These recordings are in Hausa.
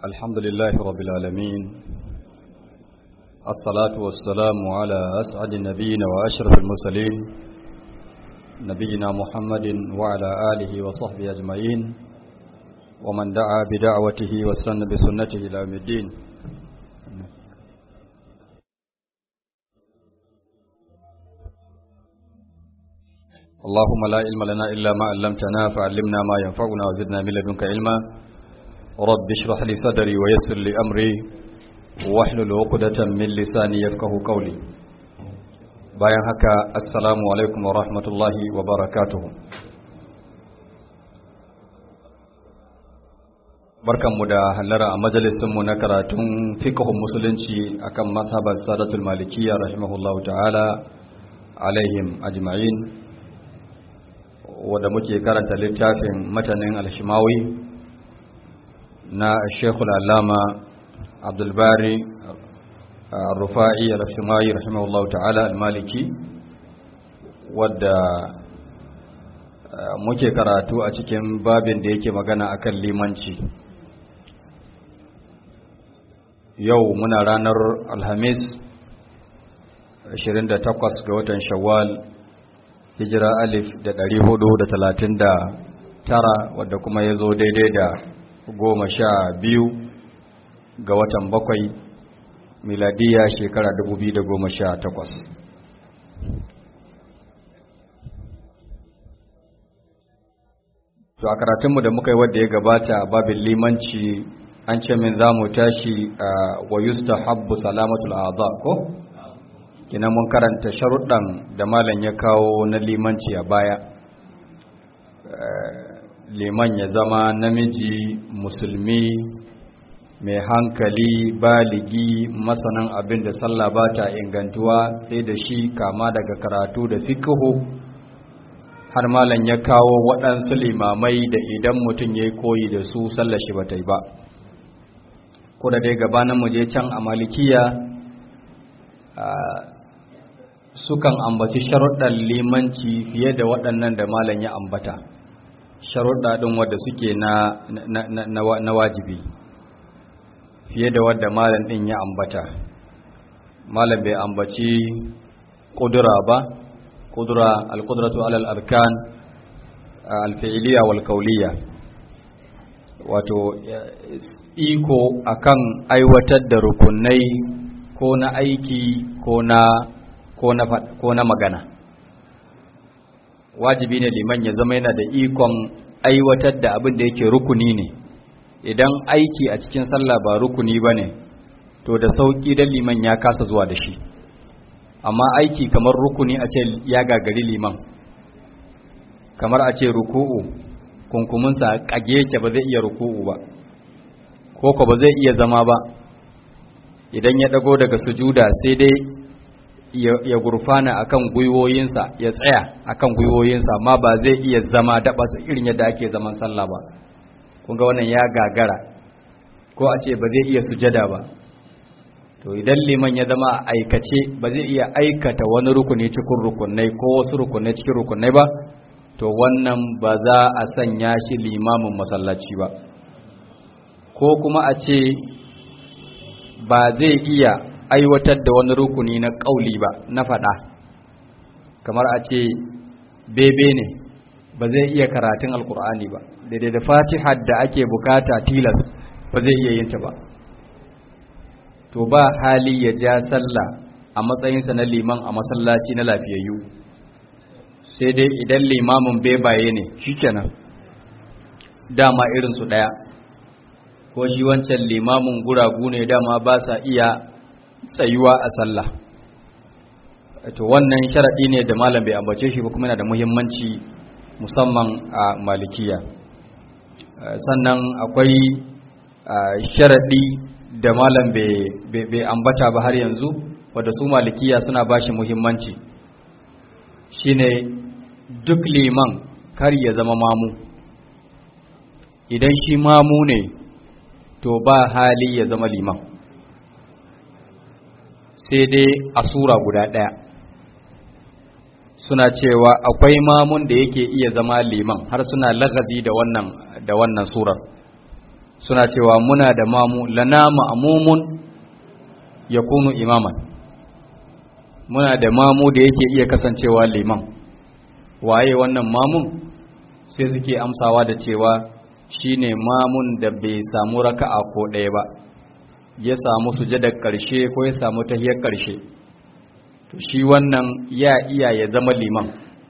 الحمد لله رب العالمين الصلاة والسلام على أسعد النبيين وأشرف المرسلين نبينا محمد وعلى آله وصحبه أجمعين ومن دعا بدعوته واستنى بسنته إلى يوم الدين اللهم لا علم لنا إلا ما علمتنا فعلمنا ما ينفعنا وزدنا من لدنك علما رب اشرح لي صدري ويسر لي أمري واحلل عقدة من لساني يفقه قولي bayan haka assalamu alaikum wa rahmatullahi wa barakatuhu barkanmu da hallara a majalisinmu na karatun fiqhun musulunci akan mazhabar sadatul malikiyya rahimahullahu ta'ala alaihim ajma'in wadda muke karanta littafin matanin alshimawi na shekul alama abdulbari rufa'i alshimawi rahimahullahu ta'ala almaliki wadda muke karatu a cikin babin da yake magana akan limanci yau muna ranar alhamis 28 ga watan shawwal hijira alif da ɗari hudu da talatin da tara wadda kuma ya zo daidai da goma sha biyu ga watan bakwai miladiya shekara dubu biyu da goma sha takwas to a karatunmu da muka yi wadda ya gabata babin limanci an ce min za mu tashi a wayusta habbu salamatul aza ko? kina mun karanta sharuɗan da malam ya kawo na limanci a baya liman ya zama namiji musulmi mai hankali baligi masanan abin da sallah ba ta ingantuwa sai da shi kama daga karatu da fikihu har malam ya kawo waɗansu limamai da idan mutum ya yi koyi da su sallah shi ba ta yi ba ko da dai gabanin mu je can a malikiya sukan ambaci sharuɗan limanci fiye da waɗannan da malam ya ambata sharuɗa ɗin wadda suke na, na, na, na wajibi fiye da wadda malam ɗin ya ambata malam bai ambaci ƙudura ba ƙudura alƙudratu alal arkan alfi'iliya wal kauliya wato iko akan aiwatar da rukunai ko na aiki ko na ko na magana wajibi ne liman ya zama yana da ikon aiwatar da abin da yake rukuni ne idan aiki a cikin sallah ba rukuni ba ne to da sauƙi dan liman ya kasa zuwa da shi amma aiki kamar rukuni a ce ya gagari liman kamar a ce ruku'u kunkuminsa kage yake ba zai iya ruku'u ba ko ko ba zai iya zama ba idan ya dago daga sujuda sai dai ya gurfana akan gwiwoyinsa ya tsaya akan gwiwoyinsa amma ba zai iya zama daba irin yadda ake zaman sallah ba kun ga wannan ya gagara ko a ce ba zai iya sujada ba to idan liman ya zama a aikace ba zai iya aikata wani rukuni cikin rukunai ko wasu rukunai cikin rukunai ba to wannan ba za a sanya shi limamin masallaci ba ko kuma a ce ba zai iya aiwatar da wani rukuni na ƙauli ba na faɗa kamar a ce bebe ne ba zai iya karatun alkur'ani ba daidai da fatihar da ake bukata tilas ba zai iya yinta ba to ba hali ya ja sallah a matsayinsa na liman a masallaci na lafiyayyu sai dai idan limamin bebaye ne shikenan dama irinsu ɗaya ko shi wancan limamin guragu ne dama ba sa iya tsayuwa a sallah to wannan sharadi ne da malam bai ambace shi ba kuma yana da muhimmanci musamman a malikiya sannan akwai sharadi da malam bai ambata ba har yanzu wadda su malikiya suna ba shi muhimmanci shine duk liman kar ya zama mamu idan shi mamu ne to ba hali ya zama liman sai dai a sura guda ɗaya suna cewa akwai mamun da yake iya zama liman har suna lagazi da wannan da wannan surar suna cewa muna da mamu lana ma'mumun yakunu imaman muna da mamu da yake iya kasancewa liman waye wannan mamun sai suke amsawa da cewa shine mamun da bai samu raka'a ko ɗaya ba ya samu sujadar ƙarshe ko ya samu tahiyar ƙarshe to shi wannan ya iya ya zama liman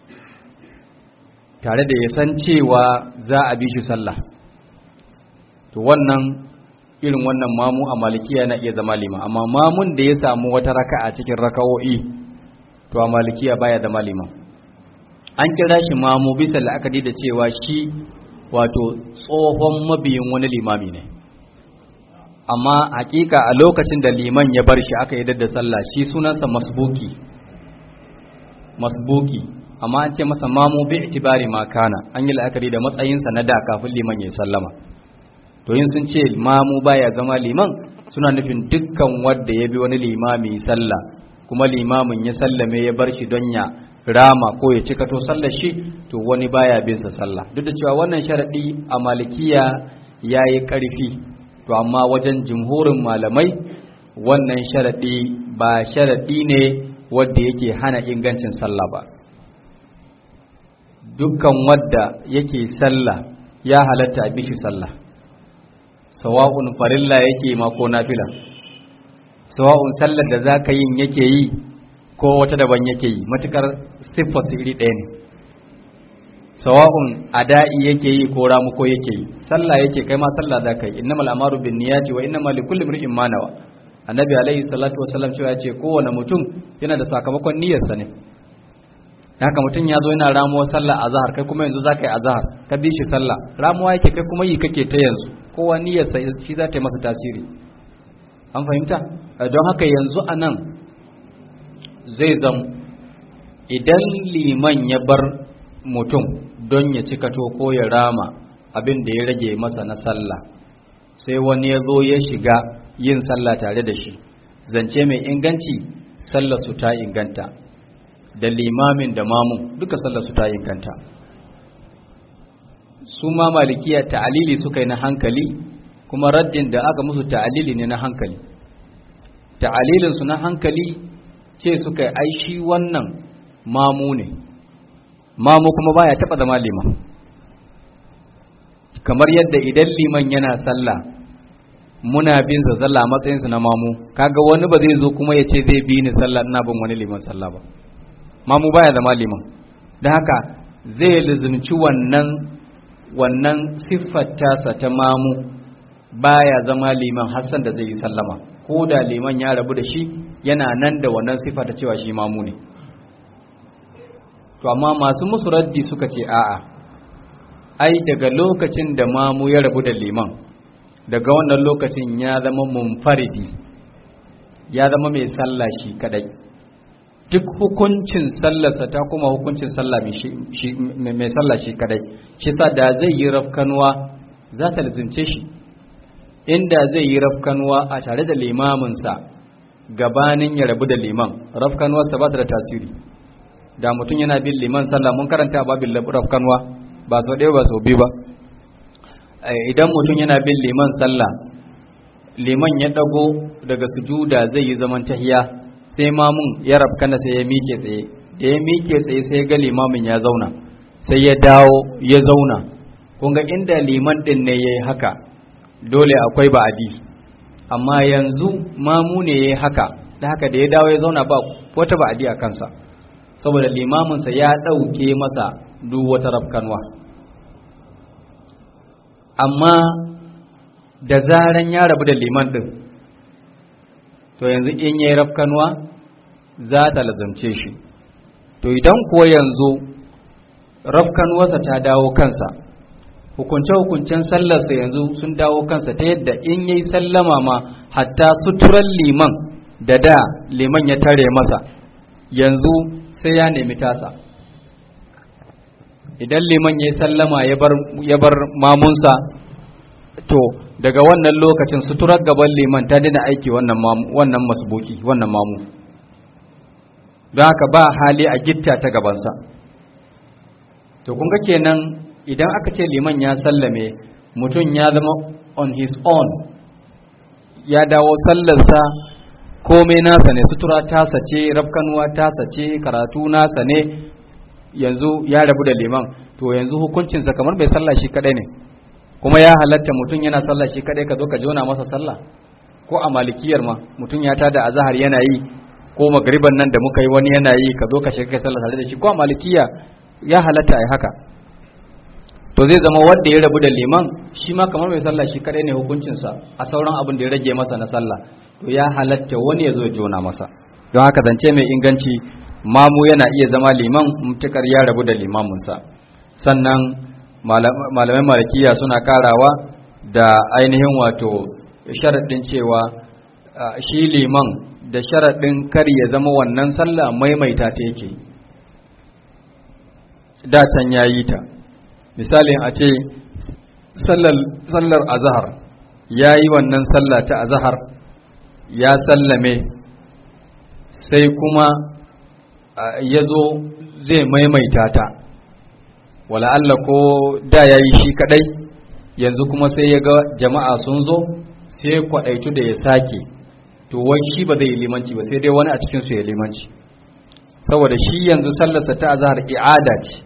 tare da ya san cewa za a bi shi sallah to wannan irin wannan mamu a malikiya na iya zama liman amma mamun da ya samu wata raka'a cikin raka'o'i to a malikiya baya zama liman an kira shi mamu bisa la'akari da cewa shi wato tsohon mabiyin wani limami ne amma hakika a lokacin da liman ya bar shi aka yi da sallah shi sunansa masbuki masbuki amma an ce masa mamu bi itibari ma kana an yi la'akari da matsayinsa na da kafin liman ya sallama to yin sun ce mamu baya zama liman suna nufin dukkan wanda ya bi wani limami sallah kuma limamin ya sallame ya bar shi don ya rama ko ya cika to sallar shi to wani baya bin sa sallah duk da cewa wannan sharadi a malikiya yayi karfi to amma wajen jumhurin malamai wannan sharadi ba sharadi ne wanda yake hana ingancin sallah ba dukkan wadda yake sallah ya halatta a bishi sallah sawa'un farilla yake ma ko nafila sawa'un sallar da zaka yin yake yi ko wata daban yake yi matukar siffar su iri ɗaya ne sawa'un ada'i yake yi ko ramuko yake yi sallah yake kai ma sallah za ka yi innamal amaru bin niyati wa innamal likulli imrin ma nawa annabi alaihi salatu wasallam cewa ya ce kowane mutum yana da sakamakon niyyarsa ne haka mutum ya zo yana ramuwar sallah azhar kai kuma yanzu za ka yi azhar ka bi shi sallah ramuwa yake kai kuma yi kake ta yanzu kowa niyyarsa shi za ta yi masa tasiri an fahimta don haka yanzu a nan zai zam idan liman ya bar mutum don ya cika to ko ya rama abin da ya rage masa na sallah sai wani ya zo ya shiga yin sallah tare da shi zance mai inganci sallar su ta inganta da limamin da mamun duka sallar su ta inganta su ma malikiya ta'alili suka yi na hankali kuma raddin da aka musu ta'alili ne na hankali ta'alilinsu na hankali ce suka yi aishi wannan mamu ne mamu kuma baya taba zama liman kamar yadda idan liman yana sallah muna bin sa sallah a matsayinsa na mamu kaga wani ba zai zo kuma ya ce zai bi ni sallah ina bin wani liman sallah ba mamu baya zama liman da haka zai lizumci wannan wannan siffar tasa ta mamu baya zama liman hassan da zai yi sallama ko da liman ya rabu da shi yana nan da wannan siffa ta cewa shi mamu ne to amma masu musu raddi suka ce a'a ai daga lokacin da mamu ya rabu da liman daga wannan lokacin ya zama munfaridi ya zama mai sallah shi kadai duk hukuncin sallarsa ta kuma hukuncin sallah mai sallah shi kadai shi sa da zai yi rafkanuwa za ta lizince shi inda zai yi rafkanuwa a tare da limaminsa gabanin ya rabu da liman rafkanuwarsa ba ta da tasiri da mutum yana bin liman sallah mun karanta a babin rafkanuwa ba sau ɗaya ba sau biyu ba idan mutum yana bin liman sallah liman ya ɗago daga sujuda zai yi zaman tahiya sai mamun ya rafkana sai ya mike tsaye da ya mike tsaye sai ga limamin ya zauna sai ya dawo ya zauna kun ga inda liman ɗin ne ya yi haka dole akwai ba'adi amma yanzu mamu ne ya yi haka da haka da ya dawo ya zauna ba wata ba'adi a kansa saboda limaminsa ya ɗauke masa duk wata rafkanwa amma da zaran ya rabu da liman ɗin to yanzu in ya yi rafkanwa za ta lazamce shi to idan kuwa yanzu rafkanwarsa ta dawo kansa hukunce-hukuncen sallarsa yanzu sun dawo kansa ta yadda in yayi sallama ma hatta suturan liman da da liman ya tare masa yanzu sai ya nemi tasa idan liman ya sallama ya bar mamunsa to daga wannan lokacin suturar gaban liman ta dina aiki wannan masbuki wannan mamu don haka ba hali a gitta ta gabansa to kun ga kenan idan aka ce liman ya sallame mutum ya zama on his own ya dawo sallarsa komai nasa ne sutura tasa ce rafkanuwa tasa ce karatu nasa ne yanzu ya rabu da liman to yanzu hukuncinsa kamar bai sallah shi kadai ne kuma ya halatta mutum yana sallah shi kadai ka zo ka jona masa sallah ko a malikiyar ma mutum ya tada azhar yana yi ko magriban nan da muka yi wani yana yi ka zo ka shiga kai sallah tare da shi ko a malikiya ya halatta ai haka to zai zama wanda ya rabu da liman shi ma kamar mai sallah shi kadai ne hukuncinsa a sauran abin da ya rage masa na sallah to ya halatta wani ya zo jona masa don haka zance mai inganci mamu yana iya zama liman mutukar ya rabu da limaminsa sannan malamai malikiya suna karawa da ainihin wato sharaɗin cewa shi liman da sharaɗin kar ya zama wannan sallah maimaita ta yake da can ya yi ta misalin a ce sallar azahar ya yi wannan sallah ta azahar ya sallame sai kuma ya zo zai maimaita ta wala Allah ko da ya yi shi kadai yanzu kuma sai ya ga jama'a sun zo sai kwaɗaitu da ya sake to wai shi ba zai yi limanci ba sai dai wani a cikinsu ya limanci saboda shi yanzu sallarsa ta azahar i'ada ce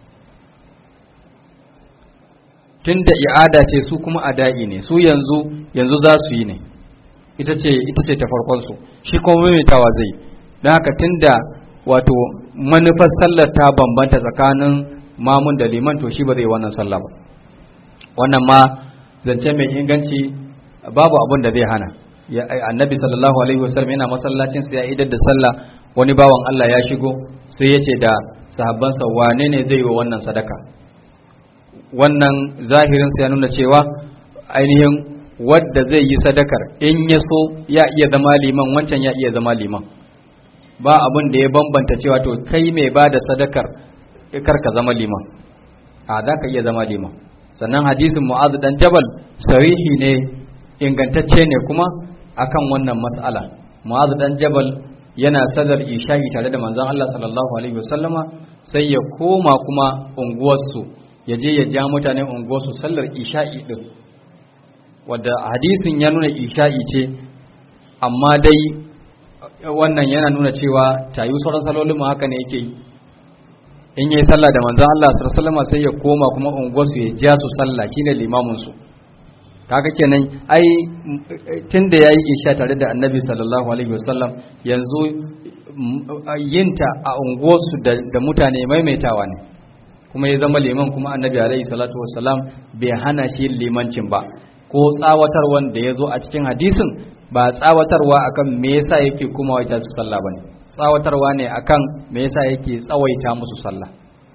tunda i'ada ce su kuma ada'i ne su yanzu yanzu za su yi ne ita ce ita ce ta farkon su shi kuma maimaitawa zai don haka tunda wato manufar sallar ta bambanta tsakanin mamun da liman to shi ba zai wannan sallah ba wannan ma zance mai inganci babu abin da zai hana annabi sallallahu alaihi wasallam yana masallacin sa ya idar da sallah wani bawan Allah ya shigo sai ya ce da sahabbansa wane ne zai yi wa wannan sadaka wannan zahirin ya nuna cewa ainihin wadda zai yi sadakar in ya so ya iya zama liman wancan ya iya zama liman ba abin da ya bambanta cewa to kai mai ba da sadakar kar ka zama liman a za ka iya zama liman sannan hadisin mu'azu dan jabal sarihi ne ingantacce ne kuma akan wannan mas'ala mu'azu dan jabal yana sadar isha'i tare da manzon Allah sallallahu alaihi wasallama sai ya koma kuma unguwarsu ya je ya ja mutane unguwarsu sallar isha'i din wadda hadisin ya nuna isha'i ce amma dai wannan yana nuna cewa tayu sauran salolin mu haka ne yake yi in yayi sallah da manzon Allah sallallahu alaihi sai ya koma kuma unguwarsu ya ja su sallah shine limamin su kaga kenan ai tunda yayi isha tare da annabi sallallahu alaihi wasallam yanzu yinta a unguwarsu da mutane maimaitawa ne kuma ya zama liman kuma annabi alaihi salatu wasallam bai hana shi limancin ba ko tsawatar wanda ya zo a cikin hadisin ba tsawatarwa akan me yasa yake kuma waita su sallah bane tsawatarwa ne akan me yasa yake tsawaita musu sallah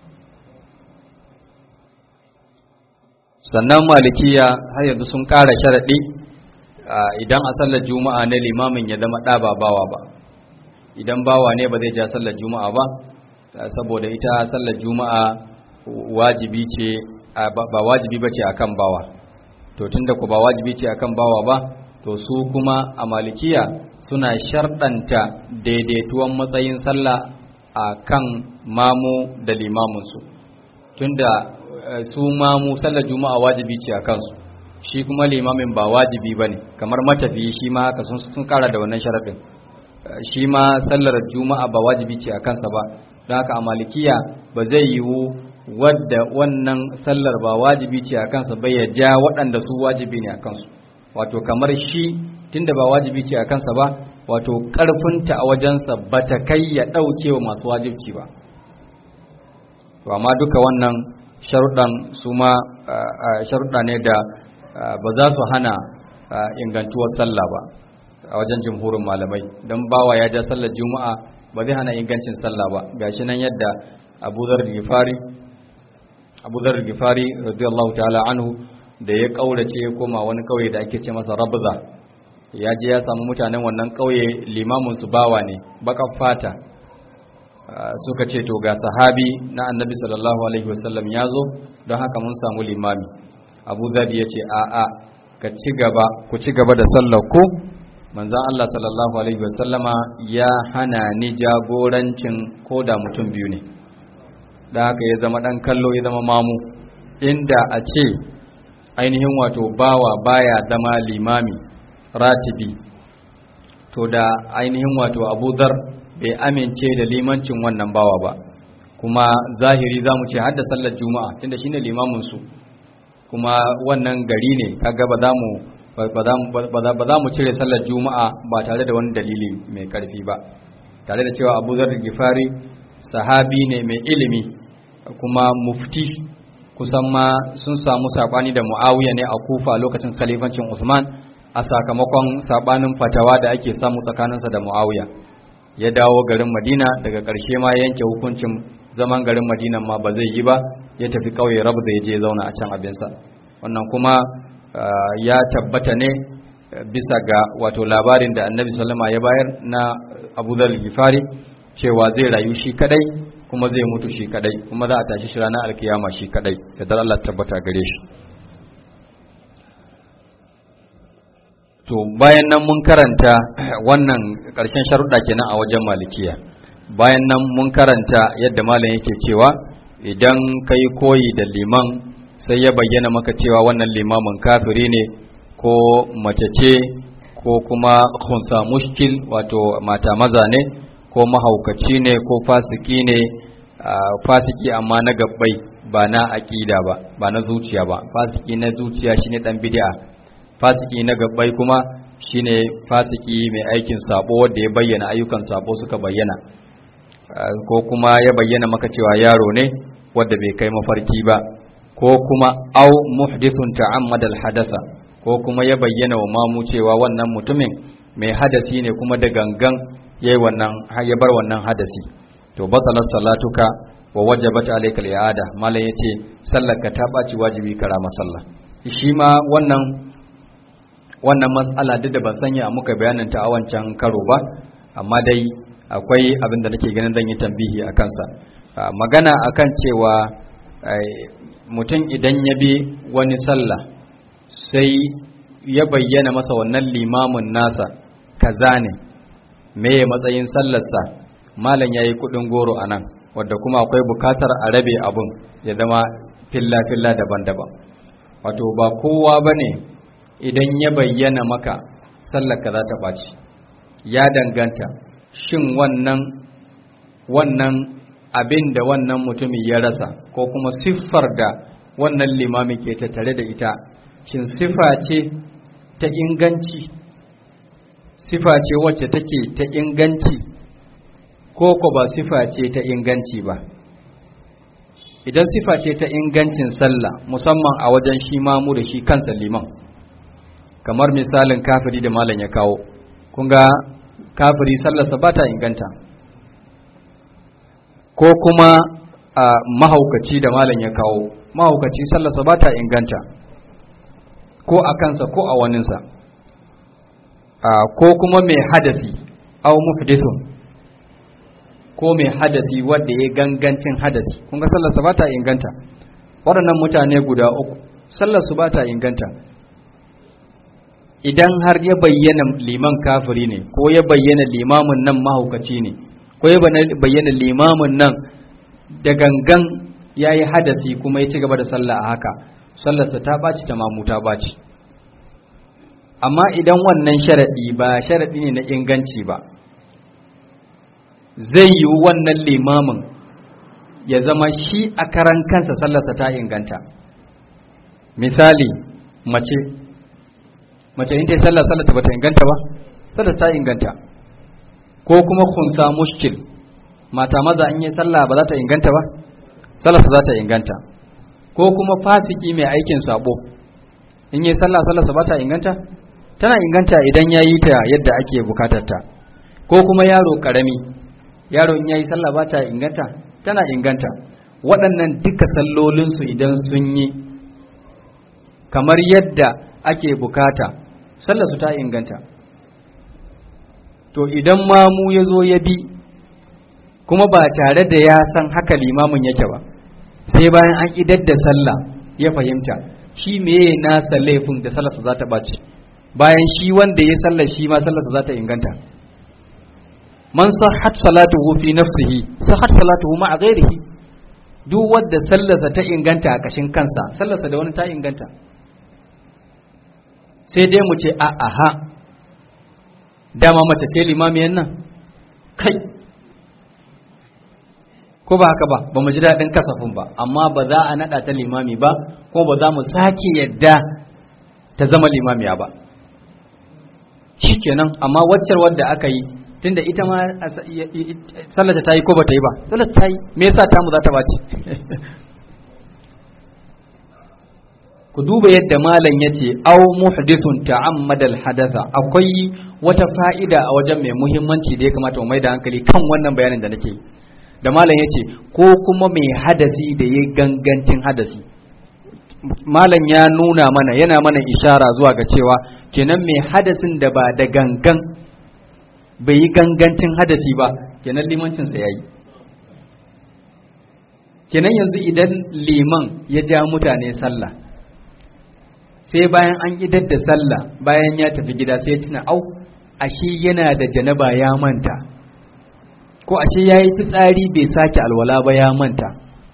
sannan malikiya har yanzu sun ƙara sharaɗi idan a sallar juma'a ne limamin ya zama ɗa ba bawa ba idan bawa ne ba zai ja sallar juma'a ba saboda ita sallar juma'a wajibi ce ba wajibi ba ce akan bawa to tunda ku ba wajibi ce akan bawa ba to su kuma a malikiya suna sharɗanta daidaituwan matsayin sallah a kan mamu da limaminsu tunda su mamu sallar juma'a wajibi ce a kansu shi kuma limamin ba wajibi ba ne kamar matafiyi shi ma haka sun kara da wannan sharaɗin shi ma sallar juma'a ba wajibi ce a kansa ba don haka a malikiya ba zai yiwu wadda wannan sallar ba wajibi ce a kansa bai ya ja waɗanda su wajibi ne a kansu wato kamar shi tunda ba wajibi ce a kansa ba wato ƙarfinta a wajensa ba ta kai ya ɗauke wa masu wajibci ba to amma duka wannan sharuɗan su ma sharuɗa ne da ba za su hana ingantuwar sallah ba a wajen jimhurin malamai don bawa ya ja sallar juma'a ba zai hana ingancin sallah ba gashi nan yadda abu zar gifari abu zar gifari radiyallahu ta'ala anhu da ya kaurace ya koma wani kauye da ake ce masa rabza ya je ya samu mutanen wannan kauye limamin su bawa ne bakan fata suka ce to ga sahabi na annabi sallallahu alaihi wasallam ya zo don haka mun samu limami abu zabi ya ce a'a ka ci gaba ku ci gaba da sallar ku manzan Allah sallallahu alaihi wasallama ya hana ni jagorancin ko da mutum biyu ne da haka ya zama dan kallo ya zama mamu inda a ce ainihin wato bawa baya zama limami ratibi to da ainihin wato abu dhar bai amince da limancin wannan bawa ba kuma zahiri za mu ce hadda sallar juma'a tunda shine limamin su kuma wannan gari ne kaga ba za mu ba za mu cire sallar juma'a ba tare da wani dalili mai karfi ba tare da cewa abu zar gifari sahabi ne mai ilimi kuma mufti kusan ma sun samu sabani da muawiya ne a kufa lokacin khalifancin usman a sakamakon sabanin fatawa da ake samu tsakaninsa da muawiya ya dawo garin madina daga ƙarshe ma yanke hukuncin zaman garin madina ma ba zai yi ba ya tafi ƙauye rabu da ya je zauna a can abinsa wannan kuma ya tabbata ne bisa ga wato labarin da annabi sallama ya bayar na abu zar gifari cewa zai rayu shi kadai kuma zai mutu shi kadai kuma za a tashi shi ranar alkiyama shi kadai da dar Allah tabbata gare shi to bayan nan mun karanta wannan ƙarshen sharuɗa kenan a wajen malikiya bayan nan mun karanta yadda malam yake cewa idan kai koyi da liman sai ya bayyana maka cewa wannan limamin kafiri ne ko mace ce ko kuma khunsa mushkil wato mata maza ne ko mahaukaci ne ko fasiki ne fasiki amma na gabbai ba na aƙida ba ba na zuciya ba fasiki na zuciya shine dan bid'a fasiki na gabbai kuma shine fasiki mai aikin sabo wanda ya bayyana ayyukan sabo suka bayyana ko kuma ya bayyana maka cewa yaro ne wanda bai kai mafarki ba ko kuma au muhdithun ta'ammada al-hadasa ko kuma ya bayyana wa mamu cewa wannan mutumin mai hadasi ne kuma da gangan yayi wannan ya bar wannan hadasi to batalat salatuka wa wajabat alayka al-i'ada malai yace sallarka ta baci wajibi kara masalla shi ma wannan wannan mas'ala duk da ban sanya muka bayanin ta a wancan karo ba amma dai akwai abin da nake ganin zan yi tambihi a kansa magana akan cewa mutum idan ya bi wani sallah sai ya bayyana masa wannan limamin nasa kaza ne meye matsayin sallarsa malam ya yi kudin goro a nan wadda kuma akwai bukatar a rabe abun ya zama filla-filla daban-daban wato ba kowa ba ne idan ya bayyana maka sallarka za ta ɓaci ya danganta shin wannan wannan abin da wannan mutumin ya rasa ko kuma siffar da wannan limami ke tattare da ita shin siffa ce ta inganci siffa ce wacce take ta inganci ko ko ba siffa ce ta inganci ba idan siffa ce ta ingancin sallah musamman a wajen shi mamu da shi kansa liman kamar misalin kafiri da malam ya kawo kun ga kafiri sallarsa ba ta inganta ko kuma a mahaukaci da malam ya kawo mahaukaci sallarsa ba ta inganta ko a kansa ko a waninsa ko kuma mai hadasi au muhdithun ko mai hadasi wanda ya gangancin hadasi kun ga sallarsa ba ta inganta waɗannan mutane guda uku sallarsu ba ta inganta idan har ya bayyana liman kafiri ne ko ya bayyana limamin nan mahaukaci ne ko ya bayyana limamin nan da gangan ya yi hadasi kuma ya ci gaba da sallah a haka sallarsa ta ɓaci ta mamu ta ɓaci amma idan wannan sharaɗi ba sharaɗi ne na inganci ba zai yi wannan limamin ya zama shi a karan kansa sallarsa ta inganta misali mace mace in ta yi sallah sallah ta bata inganta ba sallah ta inganta ko kuma kunsa mushkil mata maza in yi sallah ba za ta inganta ba sallah za ta inganta ko kuma fasiki mai aikin sabo in yi sallah sallah ba ta inganta tana inganta idan ya yi ta yadda ake bukatar ta ko kuma yaro karami yaro in yayi sallah ba ta inganta tana inganta waɗannan duka sallolinsu idan sun yi kamar yadda ake bukata sallarsu ta inganta to idan mamu ya zo ya bi kuma ba tare da ya san haka limamin yake ba sai bayan an idar da sallah ya fahimta shi meye nasa laifin da sallarsa za ta ɓaci bayan shi wanda ya sallar shi ma sallarsa za ta inganta man sahhat salatuhu fi nafsihi sahhat salatuhu ma ghairihi duk wanda sallarsa ta inganta a kashin kansa sallarsa da wani ta inganta sai dai mu ce a aha dama mace ce limamiyan nan kai ko ba haka ba ba mu ji daɗin kasafin ba amma ba za a naɗa ta limami ba ko ba za mu sake yadda ta zama limamiya ba shikenan amma waccar wadda aka yi tunda ita ma sallata ta yi ko ba ta yi ba sallata ta yi me yasa ta mu za ta bace ku duba yadda malam ya ce au muhdithun ta'ammada al-hadatha akwai wata fa'ida a wajen mai muhimmanci da ya kamata mu mai da hankali kan wannan bayanin da nake da malam ya ce ko kuma mai hadasi da ya gangancin hadasi malam ya nuna mana yana mana ishara zuwa ga cewa kenan mai hadasin da ba da gangan bai yi gangancin hadasi ba kenan limancinsa ya yi kenan yanzu idan liman ya ja mutane sallah sai bayan an idar da sallah bayan ya tafi gida sai ya tuna au ashe yana da janaba ya manta ko ashe ya yi fitsari bai sake alwala ba ya manta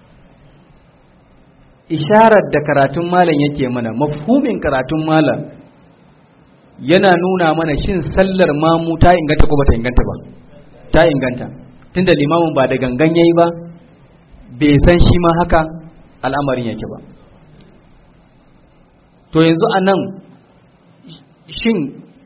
isharar da karatun malam yake mana mafhumin karatun malam yana nuna mana shin sallar mamu ta inganta ko bata inganta ba ta inganta tunda limamin ba da gangan yayi ba bai san shi ma haka al'amarin yake ba to yanzu a nan shin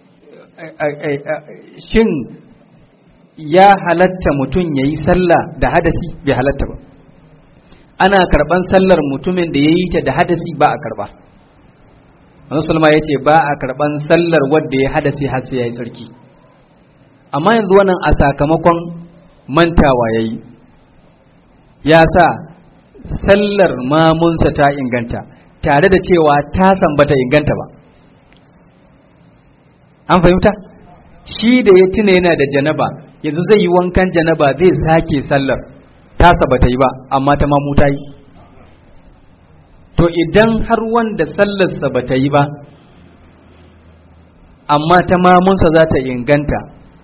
shin ya halatta mutum ya yi sallah da hadasi bai halatta ba ana karban sallar mutumin da ya yi ta da hadasi ba a karba Musulma ya ce ba a karban sallar wadda ya hadasi har sai ya yi sarki amma yanzu wannan a sakamakon mantawa ya yi ya sa sallar mamunsa ta inganta tare da cewa tasan bata inganta ba an fahimta shi da ya tuna yana da janaba yanzu zai yi wankan janaba zai sake sallar tasa bata yi ba amma ta mamu ta yi to idan har wanda sallarsa bata yi ba amma ta mamunsa za ta inganta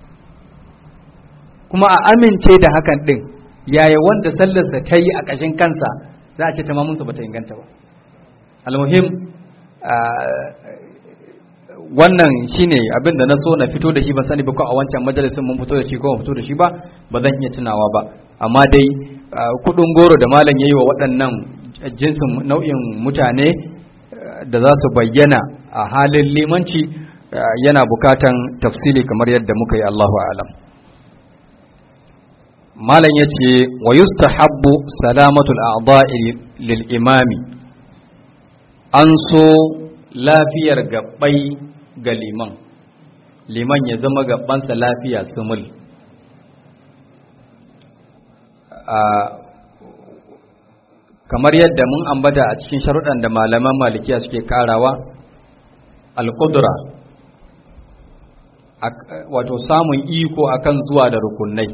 kuma a amince da hakan ɗin yaya wanda sallarsa ta yi a ƙashin kansa za a ce ta mamunsa bata inganta ba almuhim wannan shine abin da na so na fito da shi ban sani ba ko a wancan majalisin mun fito da shi ko ban fito da shi ba ba zan iya tunawa ba amma dai kudin goro da malam yayi wa waɗannan jinsin nau'in mutane da za su bayyana a halin limanci yana bukatan tafsili kamar yadda muka yi Allahu alam malam yace wa yustahabbu salamatul a'dha'i lil imami an so lafiyar gabbai ga liman liman ya zama gabansa lafiya sumul kamar yadda mun ambata a cikin sharuɗan da malaman malikiya suke karawa alƙudura wato samun iko akan zuwa da rukunai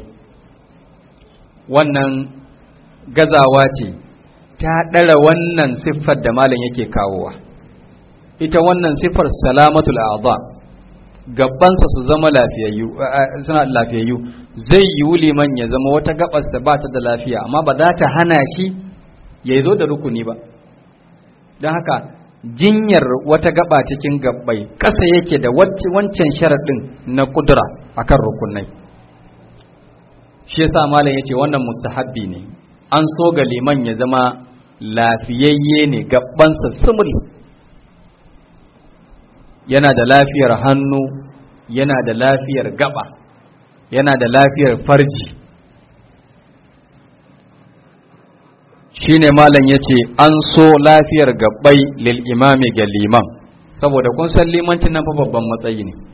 wannan gazawa ce ta ɗara wannan siffar da malam yake kawowa ita wannan siffar salamatul a'dha gabansa su zama lafiyayyu suna lafiyayyu zai yi liman ya zama wata gabarsa ba ta da lafiya amma ba za ta hana shi ya zo da rukuni ba don haka jinyar wata gaba cikin gabbai ƙasa yake da wancan sharaɗin na kudura akan rukunai shi yasa malam yace wannan mustahabbi ne an so ga liman ya zama lafiyayye ne gabansa sumul yana da lafiyar hannu yana da lafiyar gaba yana da lafiyar farji shine malam yace an so lafiyar gabbai lil imami ga liman saboda kun san limancin nan fa babban matsayi ne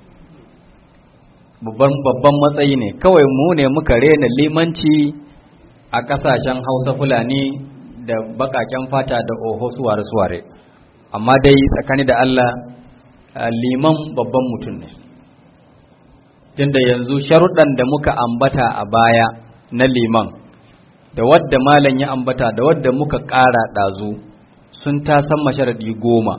babban matsayi ne kawai mu ne muka rena limanci a kasashen hausa fulani da bakaken fata da oho suware-suware amma dai tsakani da allah liman babban mutum ne tunda yanzu sharuɗan da muka ambata a baya na liman da wadda malam ya ambata da wadda muka ƙara ɗazu sun ta san masharaɗi goma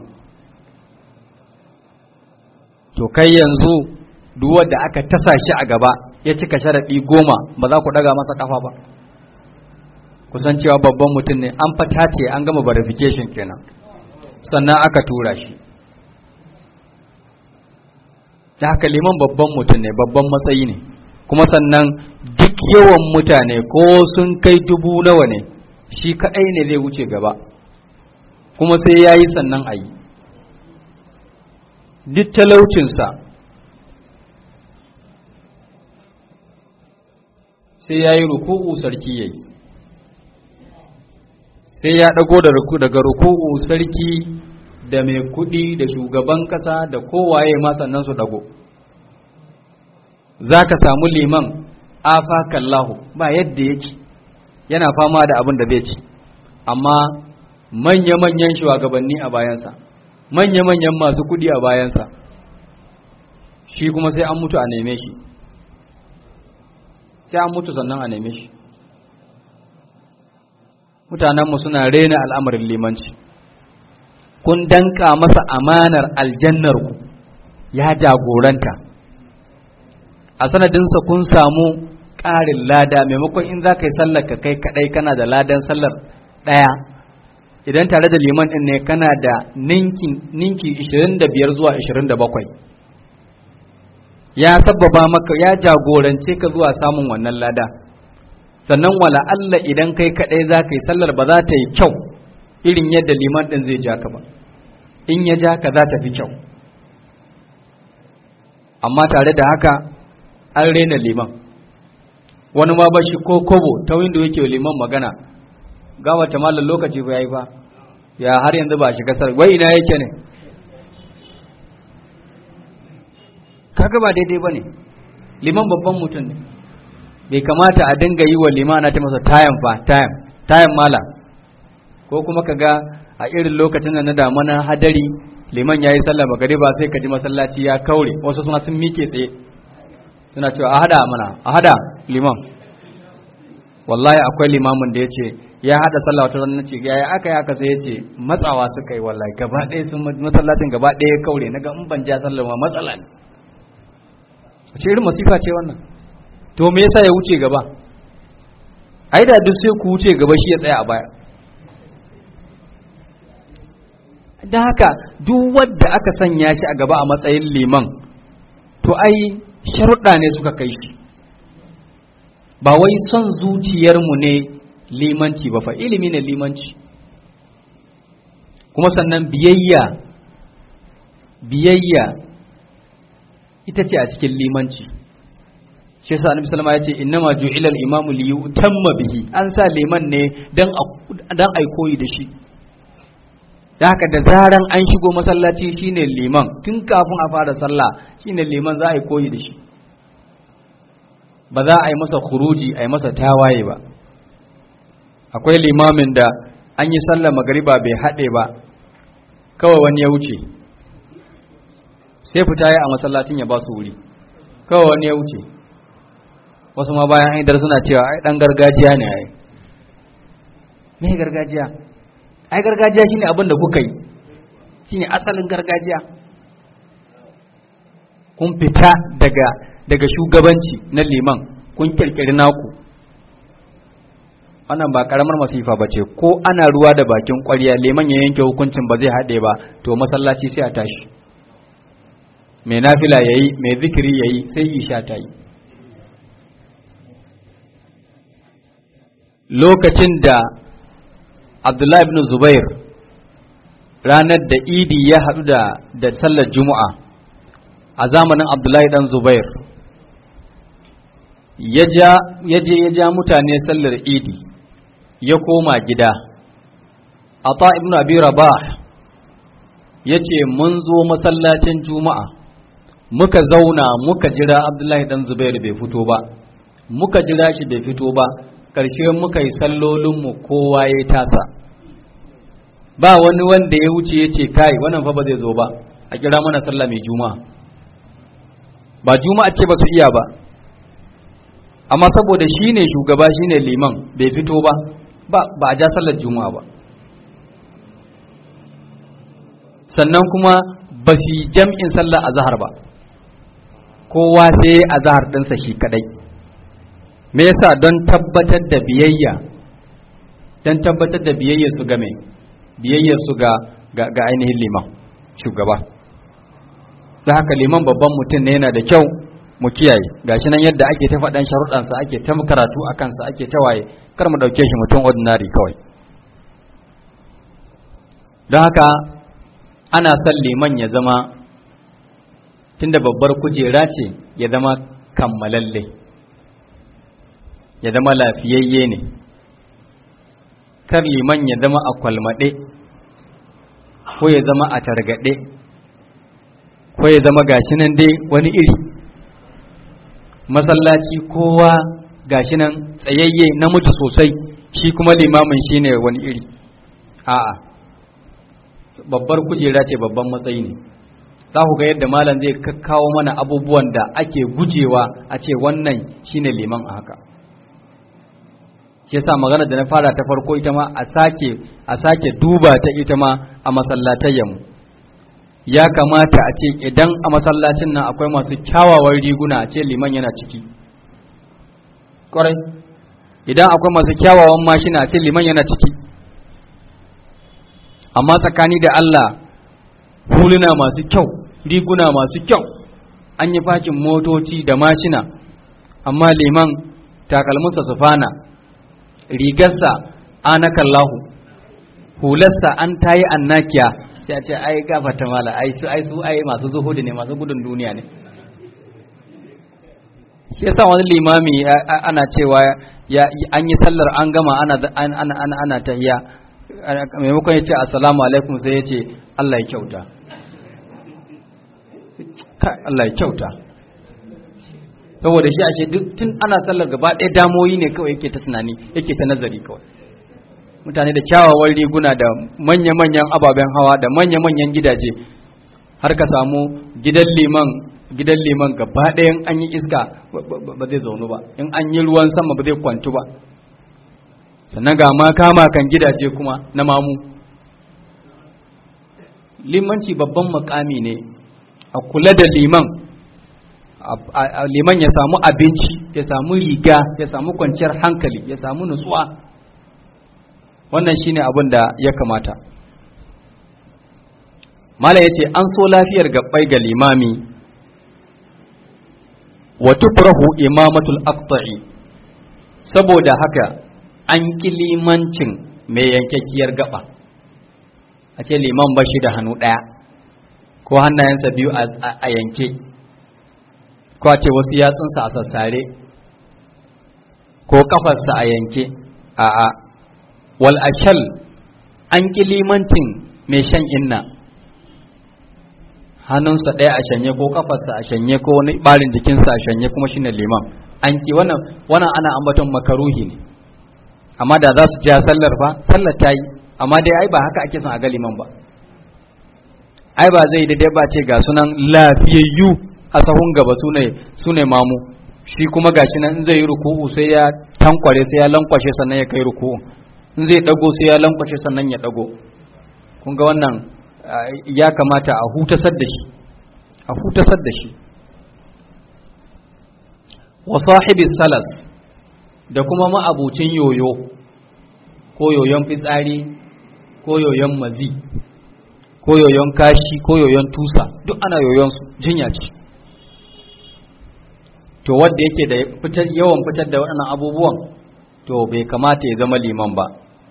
to kai yanzu duk wadda aka tasa shi a gaba ya cika sharaɗi goma ba za ku ɗaga masa ƙafa ba kusan cewa babban mutum ne an fata ce an gama verification kenan sannan aka tura shi da haka liman babban mutum ne babban matsayi ne kuma sannan duk yawan mutane ko sun kai dubu nawa ne shi kaɗai ne zai wuce gaba kuma sai ya yi sannan a yi duk talaucinsa sai ya yi ruku'u sarki ya yi sai ya ɗago daga ruku'u sarki da mai kuɗi da shugaban ƙasa da kowaye ma sannan su ɗago za ka samu liman afakallahu ba yadda yake yana fama da abin da zai ci amma manya-manyan shugabanni a bayansa manya-manyan masu kuɗi a bayansa shi kuma sai an mutu a neme shi sai an mutu sannan a neme shi mutanenmu suna rena al'amarin limanci kun danka masa amanar aljannarku ya jagoranta a sanadinsa kun samu ƙarin lada maimakon in za ka yi sallar ka kai kaɗai kana da ladan sallar ɗaya idan tare da liman ɗin ne kana da ninki 25 zuwa 27 ya sababa maka ya jagorance ka zuwa samun wannan lada sannan wala Allah idan kai kaɗai za ka yi sallar ba za ta yi kyau irin yadda liman ɗin zai ja ka ba in ya ja ka za ta fi kyau amma tare da haka an rena liman wani ma bashi ko kobo ta windo yake liman magana gama ta malar lokaci ba yayi fa ya har yanzu ba shiga sar wai ina yake ne kaga ba daidai bane liman babban mutum ne bai kamata a dinga yi wa limana ta masa tayan fa tayan tayan mala ko kuma kaga a irin lokacin da na damana hadari liman yayi sallah magariba sai ka ji masallaci ya kaure wasu suna sun mike tsaye suna cewa a hada mana a hada liman wallahi akwai limamin da ya ce ya hada sallah wata ranar ce ya aka yi aka sai ya ce matsawa suka yi wallahi gaba ɗaya sun masallacin gaba ɗaya kaure na ga in ban ja sallah ma matsala ne ce irin masifa ce wannan to me yasa ya wuce gaba ai da duk sai ku wuce gaba shi ya tsaya a baya da haka duk wanda aka sanya shi a gaba a matsayin liman to ai sharuɗa ne suka kai shi ba wai son zuciyarmu ne limanci ba fa ilimi ne limanci kuma sannan biyayya biyayya ita ce a cikin limanci shi yasa annabi sallama ya ce innama ju'ila al-imamu li yutamma bihi an sa liman ne dan dan ai koyi da shi da haka da zaran an shigo masallaci shine liman tun kafin a fara sallah shine liman za a yi koyi da shi ba za a yi masa khuruji a yi masa tawaye ba akwai limamin da an yi sallar magariba bai haɗe ba kawai wani ya wuce sai fita ya a masallacin ya ba su wuri kawai wani ya wuce wasu ma bayan haidar suna cewa ai dan gargajiya ne ai me gargajiya ai gargajiya shine abin da kuka yi shine asalin gargajiya kun fita daga daga shugabanci na liman kun kirkiri naku wannan ba karamar masifa ba ce ko ana ruwa da bakin ƙwarya liman ya yanke hukuncin ba zai haɗe ba to masallaci sai a tashi mai nafila ya yi mai zikiri ya yi sai isha ta yi lokacin da abdullahi ibn zubair ranar da idi ya haɗu da da sallar juma'a a zamanin abdullahi dan zubair ya je ya ja mutane sallar idi ya koma gida ata ibn abi rabah ya ce mun zo masallacin juma'a muka zauna muka jira abdullahi dan zubair bai fito ba muka jira shi bai fito ba ƙarshe muka yi sallolinmu kowa ya tasa ba wani wanda ya wuce ya ce kai wannan fa ba zai zo ba a kira mana sallah mai juma'a ba juma'a ce ba su iya ba amma saboda shi ne shugaba shi ne liman bai fito ba ba a ja sallar juma'a ba sannan kuma ba su yi jam'in sallar azahar ba kowa sai azahar ɗinsa shi kadai me yasa don tabbatar da biyayya don tabbatar da biyayya su game biyayya su ga ga ainihin liman shugaba da haka liman babban mutum ne yana da kyau mu kiyaye gashi nan yadda ake ta faɗan sharuɗansa ake ta karatu a kansa ake ta waye kar mu ɗauke shi mutum ordinary kawai don haka ana son liman ya zama tunda babbar kujera ce ya zama kammalalle ya zama lafiyayye ne kar liman ya zama a kwalmaɗe ko ya zama a targaɗe ko ya zama gashi nan dai wani iri masallaci kowa gashi nan tsayayye namiji sosai shi kuma limamin shi ne wani iri a'a babbar kujera ce babban matsayi ne za ku ga yadda malam zai kakkawo mana abubuwan da ake gujewa a ce wannan shine liman a haka shi yasa magana da na fara ta farko ita ma a sake a sake duba ta ita ma a masallatayyanmu ya kamata a ce idan a masallacin nan akwai masu kyawawan riguna a ce liman yana ciki kwarai idan akwai masu kyawawan mashina a ce liman yana ciki amma tsakani da Allah huluna masu kyau riguna masu kyau an yi fakin motoci da mashina amma liman takalminsa sufana rigarsa anakallahu hularsa an tayi annakiya sai a ce ai gafata mala ai su ai su ai masu zuhudu ne masu gudun duniya ne shi yasa wani limami ana cewa ya an yi sallar an gama ana ana ana ana tahiyya maimakon ya ce assalamu alaikum sai ya ce Allah ya kyauta Allah ya kyauta saboda shi ashe duk tun ana sallar gaba ɗaya damoyi ne kawai yake ta tunani yake ta nazari kawai mutane da kyawawan riguna da manya-manyan ababen hawa da manya-manyan gidaje har ka samu gidan liman gidan liman gaba ɗayan an yi iska ba zai zaunu ba in an yi ruwan sama ba zai kwantu ba sannan ga ma kama kan gidaje kuma na mamu limanci babban makami ne a kula da liman liman ya samu abinci ya samu riga ya samu kwanciyar hankali ya samu nutsuwa wannan shine abin da ya kamata mala ya ce an so lafiyar gabbai ga limami wa tukrahu imamatul aqta'i saboda haka an ƙi limancin mai yankakkiyar gaba a ce liman ba shi da hannu ɗaya ko hannayensa biyu a yanke ko a ce wasu yatsunsa a sassare ko kafarsa a yanke a a wal ashal an ƙi limancin mai shan inna hannunsa ɗaya a shanye ko kafarsa a shanye ko wani ɓarin jikinsa a shanye kuma shine liman an ƙi wannan wannan ana ambaton makaruhi ne amma da za su ja sallar fa sallar ta yi amma dai ai ba haka ake son a ga liman ba ai ba zai daidai ba ce ga sunan lafiyayyu a sahun gaba su ne mamu shi kuma gashi nan in zai yi ruku'u sai ya tankware sai ya lankwashe sannan ya kai ruku'u in zai dago sai ya lankwashe sannan ya dago kun ga wannan ya kamata a hutasar da shi a hutasar da shi wa sahibi salas da kuma ma'abucin yoyo ko yoyon fitsari ko yoyon mazi ko yoyon kashi ko yoyon tusa duk ana yoyon su jinya ce to wanda yake da fitar yawan fitar da waɗannan abubuwan to bai kamata ya zama liman ba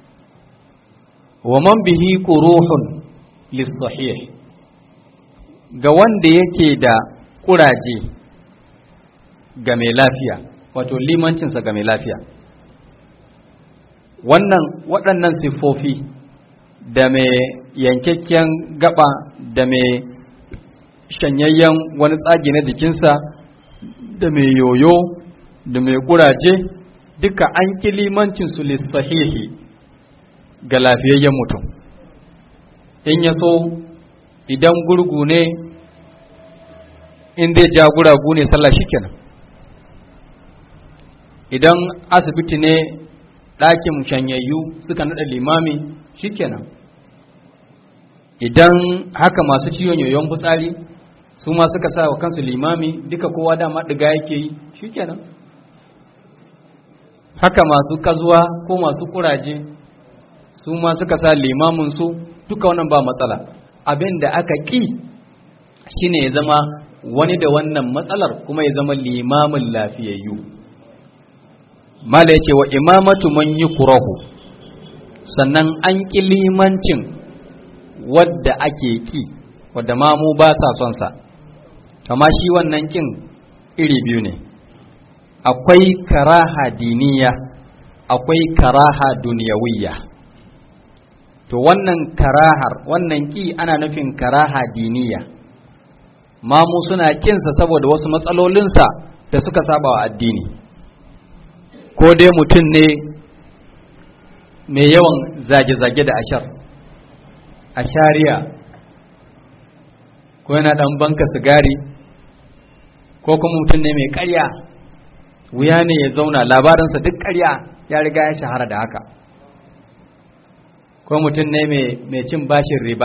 wa man bihi quruhun lis-sahih ga wanda yake da kuraje ga mai lafiya wato limancinsa ga mai lafiya wannan waɗannan siffofi da mai yankakken gaba da mai shanyayyen wani tsagi na jikinsa da mai yoyo da mai kuraje duka an ƙi limancinsu lissahihi ga lafiyayyen mutum in ya so idan gurgu ne in zai ja guragu ne sallah shikenan idan asibiti ne ɗakin shanyayyu suka naɗa limami shikenan idan haka masu ciwon yoyon fitsari su ma suka sa wa kansu limami duka kowa dama ɗiga yake yi shikenan haka masu kazuwa ko masu kuraje su ma suka sa limamin su duka wannan ba matsala abin da aka ƙi shine ya zama wani da wannan matsalar kuma ya zama limamin lafiyayyu mala yake wa imamatu man yukrahu sannan an ƙi limancin wadda ake ki wadda mamu ba sa son sa kama shi wannan kin iri biyu ne akwai karaha diniya akwai karaha duniyawiyya to wannan karahar wannan ki ana nufin karaha diniya mamu suna kinsa saboda wasu matsalolinsa da suka saba wa addini ko dai mutum ne mai yawan zage-zage da ashar ashariya ko yana dan banka sigari ko kuma mutum ne mai karya wuya ne ya zauna labarinsa duk karya ya riga ya shahara da haka ko mutum ne mai cin bashin riba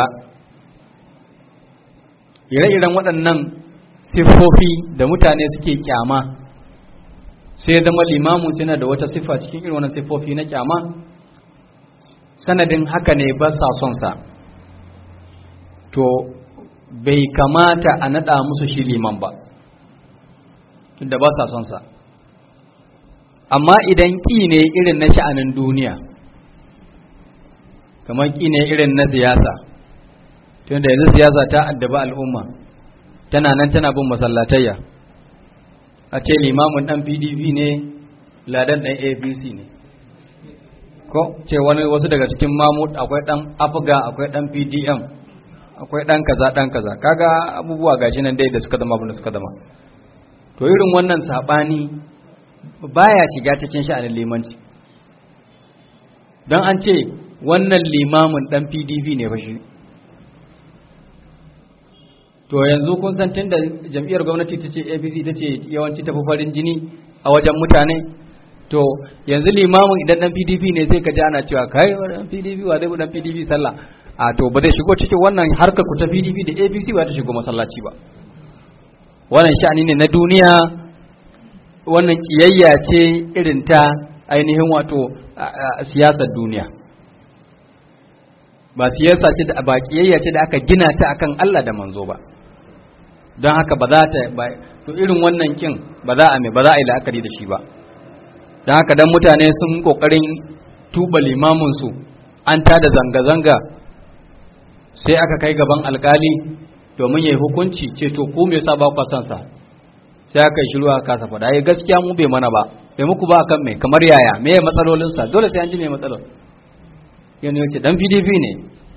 ire-iren waɗannan siffofi da mutane suke kyama sai zama limamu suna da wata siffa cikin irin wannan siffofi na kyama sanadin haka ne ba sa son sa to bai kamata a naɗa musu shi liman ba tunda ba sa son sa amma idan ƙi ne irin na sha'anin duniya kamar ƙi ne irin na siyasa tunda yanzu siyasa ta addaba al'umma tana nan tana bin masallatayya a ce limamin ɗan pdp ne ladan ɗan apc ne ko ce wani wasu daga cikin mamud akwai ɗan afga akwai ɗan pdm akwai ɗan kaza ɗan kaza kaga abubuwa gashi nan dai da suka zama abin da suka zama to irin wannan saɓani baya shiga cikin sha'anin limanci don an ce wannan limamin ɗan pdp ne fa shi to yanzu kun san tun da jam'iyyar gwamnati ta ce apc ta ce yawanci tafi farin jini a wajen mutane to yanzu limamin idan ɗan pdp ne sai ka ji ana cewa kai ɗan pdp wa zai ɗan pdp sallah a to ba zai shigo cikin wannan harkar ku ta pdp da apc ba ta shigo masallaci ba wannan sha'ani ne na duniya wannan kiyayya ce irin ta ainihin wato siyasar duniya ba siyasa ce da ba kiyayya ce da aka gina ta akan Allah da manzo ba don haka ba za ta ba to irin wannan kin ba za a mai ba za a yi la'akari da shi ba don haka dan mutane sun kokarin tuba limamin su an tada zanga-zanga sai aka kai gaban alkali domin ya yi hukunci ce to ku me yasa ba ku san sa sai aka yi shiru aka kasa faɗa ai gaskiya mu bai mana ba bai muku ba kan me kamar yaya me ya matsalolin sa dole sai an ji me matsalol yana yace dan PDP ne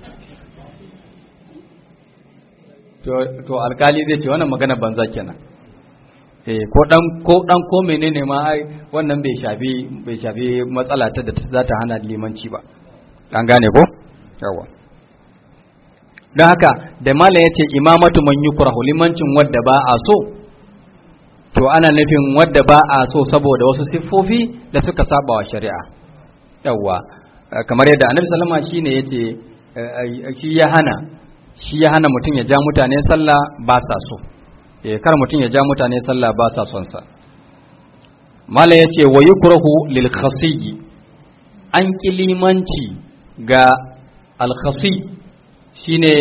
to to alkali zai ce wannan magana banza kenan eh ko dan ko dan ko menene ma ai wannan bai shafi bai shafi matsala ta da za ta hana limanci ba an gane ko yawa don haka da malam ya ce imamatu man yukrahu limancin wadda ba a so to ana nufin wadda ba a so saboda wasu siffofi da suka saba wa shari'a yawwa kamar yadda annabi sallama shine yace shi ya hana shi ya hana mutum ya ja mutane sallah ba sa so eh kar mutum ya ja mutane sallah ba sa son sa malam yace wa yukrahu lil khasiyi an kilimanci ga al khasi shine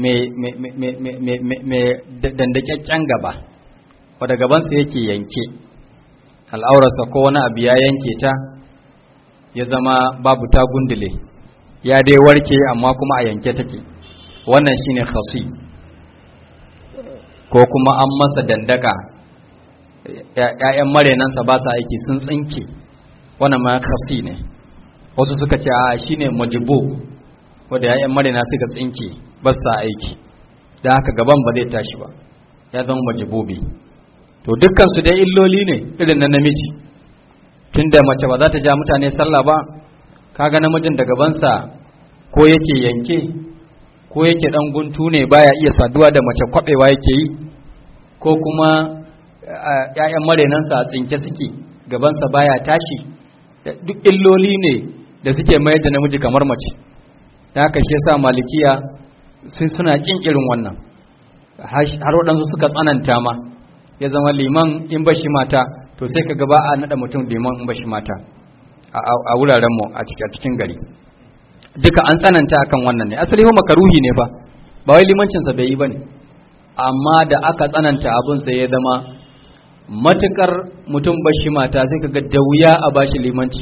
mai dandakakken gaba wadda gabansa yake yanke al'aurarsa ko wani abu ya yanke ta ya zama babu ta gundule ya dai warke amma kuma a yanke take wannan shine khasi ko kuma an masa dandaka ‘ya'yan marenansa ba sa aiki sun tsinke wannan ma khasi ne wasu suka ce a shine majibu wadda ‘ya'yan marina suka tsinke ba sa aiki da haka gaban ba zai tashi ba ya zama majibobi to dukkansu dai illoli ne irin na namiji tunda mace ba za ta ja mutane sallah ba kaga namijin da gabansa ko yake yanke ko yake dan guntu ne baya iya saduwa da mace kwabewa yake yi ko kuma ‘ya'yan marinansa a tsinke suke gabansa baya tashi duk illoli ne da suke mayar da namiji kamar mace da haka shi yasa malikiya sun suna kin irin wannan har waɗansu suka tsananta ma ya zama liman in bashi mata to sai ka gaba a naɗa mutum liman in bashi mata a wurarenmu a cikin gari duka an tsananta akan wannan ne asali ho makaruhi ne fa ba wai limancinsa bai yi ba ne amma da aka tsananta abin sai ya zama matukar mutum bashi mata sai kaga da wuya a bashi limanci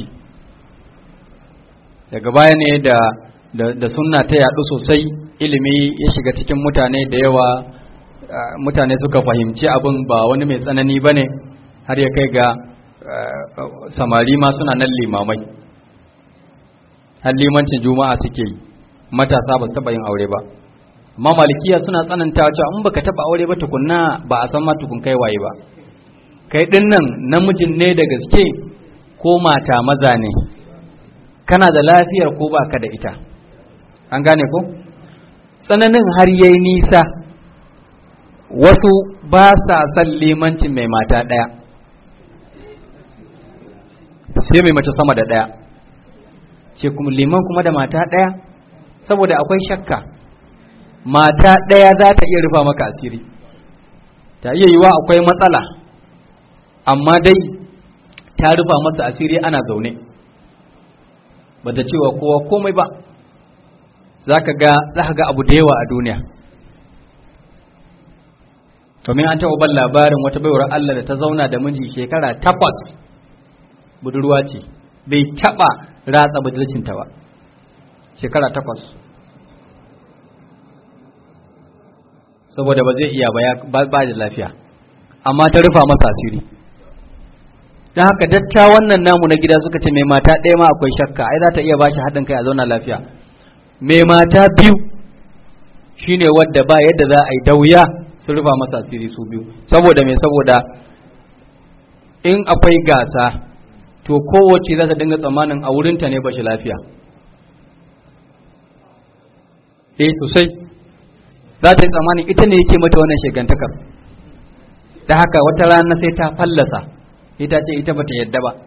daga baya ne da da sunna ta yaɗu sosai ilimi ya shiga cikin mutane da yawa mutane suka fahimci abin ba wani mai tsanani ba ne har ya kai ga samari ma suna nan limamai har limancin juma'a suke yi matasa ba su taɓa yin aure ba amma malikiya suna tsananta cewa in baka taɓa aure ba tukunna ba a san ma tukun kai waye ba kai ɗin nan namijin ne da gaske ko mata maza ne kana da lafiyar ko baka da ita an gane ko tsananin har yayi nisa wasu ba sa son limancin mai mata ɗaya sai mai mace sama da ɗaya ce kuma liman kuma da mata ɗaya saboda akwai shakka mata ɗaya za ta iya rufa maka asiri ta iya yiwa akwai matsala amma dai ta rufa masa asiri ana zaune ba ta cewa kowa komai ba za ka ga abu da yawa a duniya domin an taɓa ban labarin wata baiwar Allah da ta zauna da miji shekara takwas budurwa ce bai taɓa ratsa budurcinta ba shekara takwas saboda ba zai iya ba da lafiya amma ta rufa masa asiri don haka datta wannan namu na gida suka ce mai mata ɗaya ma akwai shakka ai za ta iya bashi haɗin kai a zauna lafiya mai mata biyu shine wadda ba yadda za a yi dauya su rufa masa asiri su biyu saboda mai saboda in akwai gasa to kowace za ta dinga tsammanin a wurinta ne ba shi lafiya eh sosai za ta yi tsammanin ita ne yake mata wannan shegantakar da haka wata rana sai ta fallasa ita ce ita bata yadda ba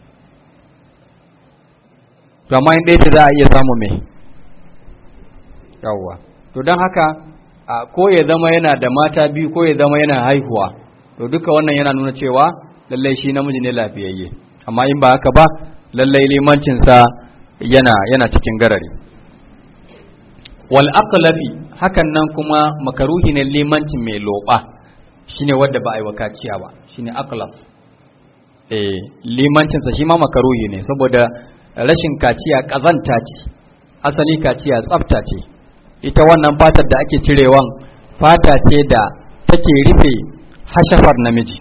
to amma in ɗaya ce za a iya samu mai yawwa to don haka a ko ya zama yana da mata biyu ko ya zama yana haihuwa to duka wannan yana nuna cewa lallai shi namiji ne lafiyayye amma in ba haka ba lallai limancinsa yana yana cikin garari wal aqlafi hakan nan kuma makaruhi ne limancin mai loba shine wanda ba a yi wakaciya ba shine aqlaf eh limancinsa shi ma makaruhi ne saboda rashin kaciya kazanta ce asali kaciya tsafta ce ita wannan fatar da ake cirewan fata ce da take rufe hashafar namiji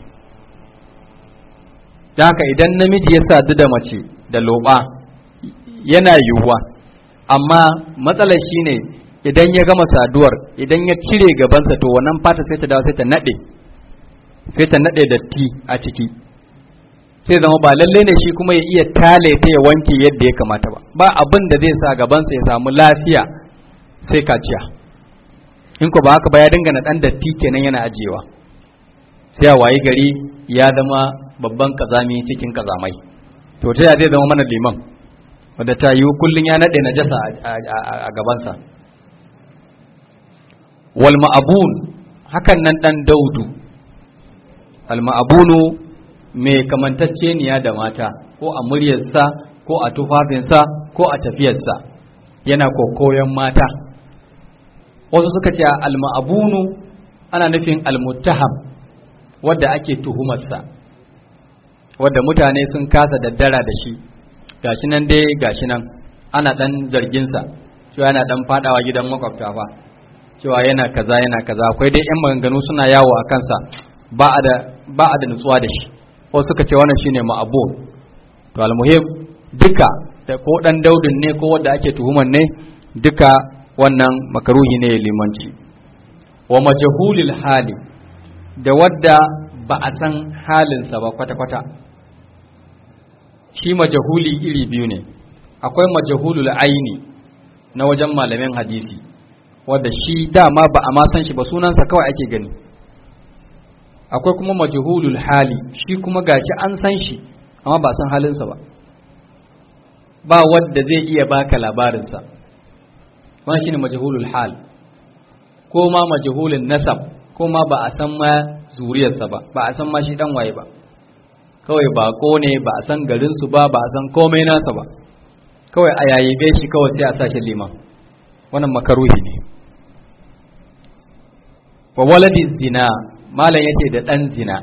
da haka idan namiji ya sadu da mace da loba yana yiwuwa amma matsalar shine idan ya gama saduwar idan ya cire gabansa to wannan fata sai ta dawo sai ta nade sai ta nade datti a ciki sai zama ba lalle ne shi kuma ya iya tale ta ya wanke yadda ya kamata ba ba abin da zai sa gabansa ya samu lafiya sai kaciya in ko ba haka ba ya dinga na dan datti kenan yana ajiyewa sai a wayi gari ya zama babban kazami cikin kazamai to ta ya zai zama mana liman wanda ta yi kullun ya nade najasa a gabansa wal ma'abun hakan nan dan daudu al ma'abunu mai kamantacceniya da mata ko a muryarsa ko a tufafinsa ko a tafiyarsa yana kokoyon mata wasu suka ce alma'abunu ana nufin almuttaham wadda ake tuhumarsa wadda mutane sun kasa daddara da shi gashi nan dai gashi nan ana dan zarginsa cewa yana dan fadawa gidan makwabta fa cewa yana kaza yana kaza akwai dai yan maganganu suna yawo a kansa ba a da ba a da nutsuwa da shi wasu suka ce wannan shine ma'abun to almuhim duka da ko dan daudin ne ko wanda ake tuhumar ne duka wannan makaruhi ne limanci wa majhulil hali da wadda ba a san halinsa ba kwata-kwata shi majahuli iri biyu ne akwai majahulul aini na wajen malamin hadisi wadda shi dama ba a ma san shi ba sunansa kawai ake gani akwai kuma majahulul hali shi kuma gashi an san shi amma ba san halinsa ba ba wadda zai iya baka labarinsa wannan shine majhulul hal ko ma majhulun nasab ko ma ba a san ma zuriyarsa ba ba a san ma shi dan waye ba kawai bako ne ba a san garin su ba ba a san komai nasa ba kawai a yayibe shi kawai sai a sake liman wannan makaruhi ne wa waladin zina malam yace da dan zina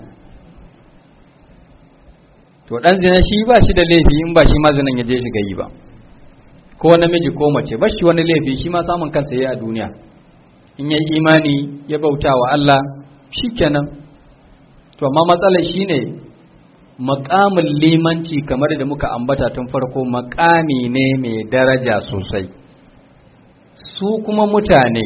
to dan zina shi ba shi da laifi in ba shi ma zinan ya je shiga yi ba ko namiji ko mace ba shi wani laifi shi ma samun kansa yayi a duniya in yayi imani ya bauta wa Allah shikenan to amma matsalar shine makamin limanci kamar da muka ambata tun farko makami ne mai daraja sosai su kuma mutane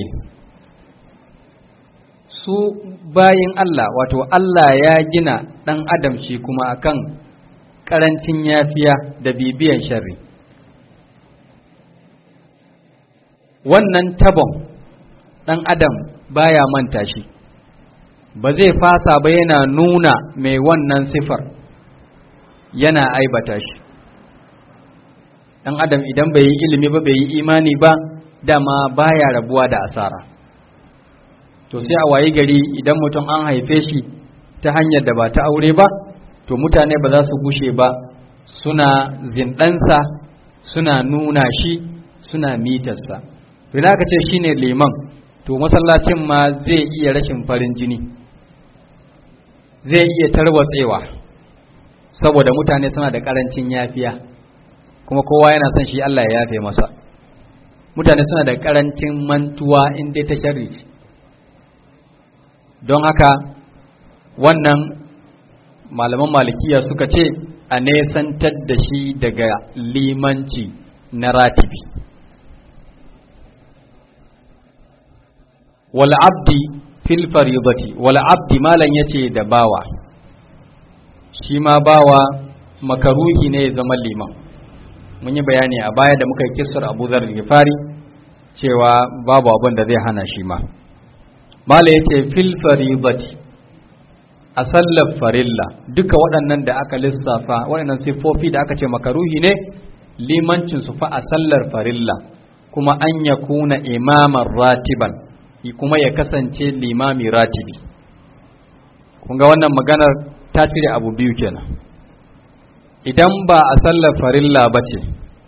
su bayin Allah wato Allah ya gina ɗan adam shi kuma akan ƙarancin yafiya da bibiyan sharri wannan tabon ɗan adam baya manta shi ba zai fasa ba yana nuna mai wannan sifar yana aibata shi ɗan adam idan bai yi ilimi ba bai yi imani ba dama baya rabuwa da asara to sai a wayi gari idan mutum an haife shi ta hanyar da ba ta aure ba to mutane ba za su gushe ba suna zindansa suna nuna shi suna mitarsa idan aka ce shine liman to masallacin ma zai iya rashin farin jini zai iya tarwatsewa saboda mutane suna da karancin yafiya kuma kowa yana son shi Allah ya yafe masa mutane suna da karancin mantuwa in dai ta sharri don haka wannan malaman malikiya suka ce a nesantar da shi daga limanci na ratibi wal abdi fil faribati wal abdi malam yace da bawa shi ma bawa makaruhi ne ya zama liman mun yi bayani a baya da muka yi kisar abu zar gifari cewa babu abin da zai hana shi ma mala ya ce fil faribati a sallar farilla duka waɗannan da aka lissafa waɗannan siffofi da aka ce makaruhi ne limancin su fa a sallar farilla kuma an ya kuna imaman ratiban kuma ya kasance limami ratibi kun ga wannan maganar ta cire abu biyu kenan idan ba a sallar farilla ba ce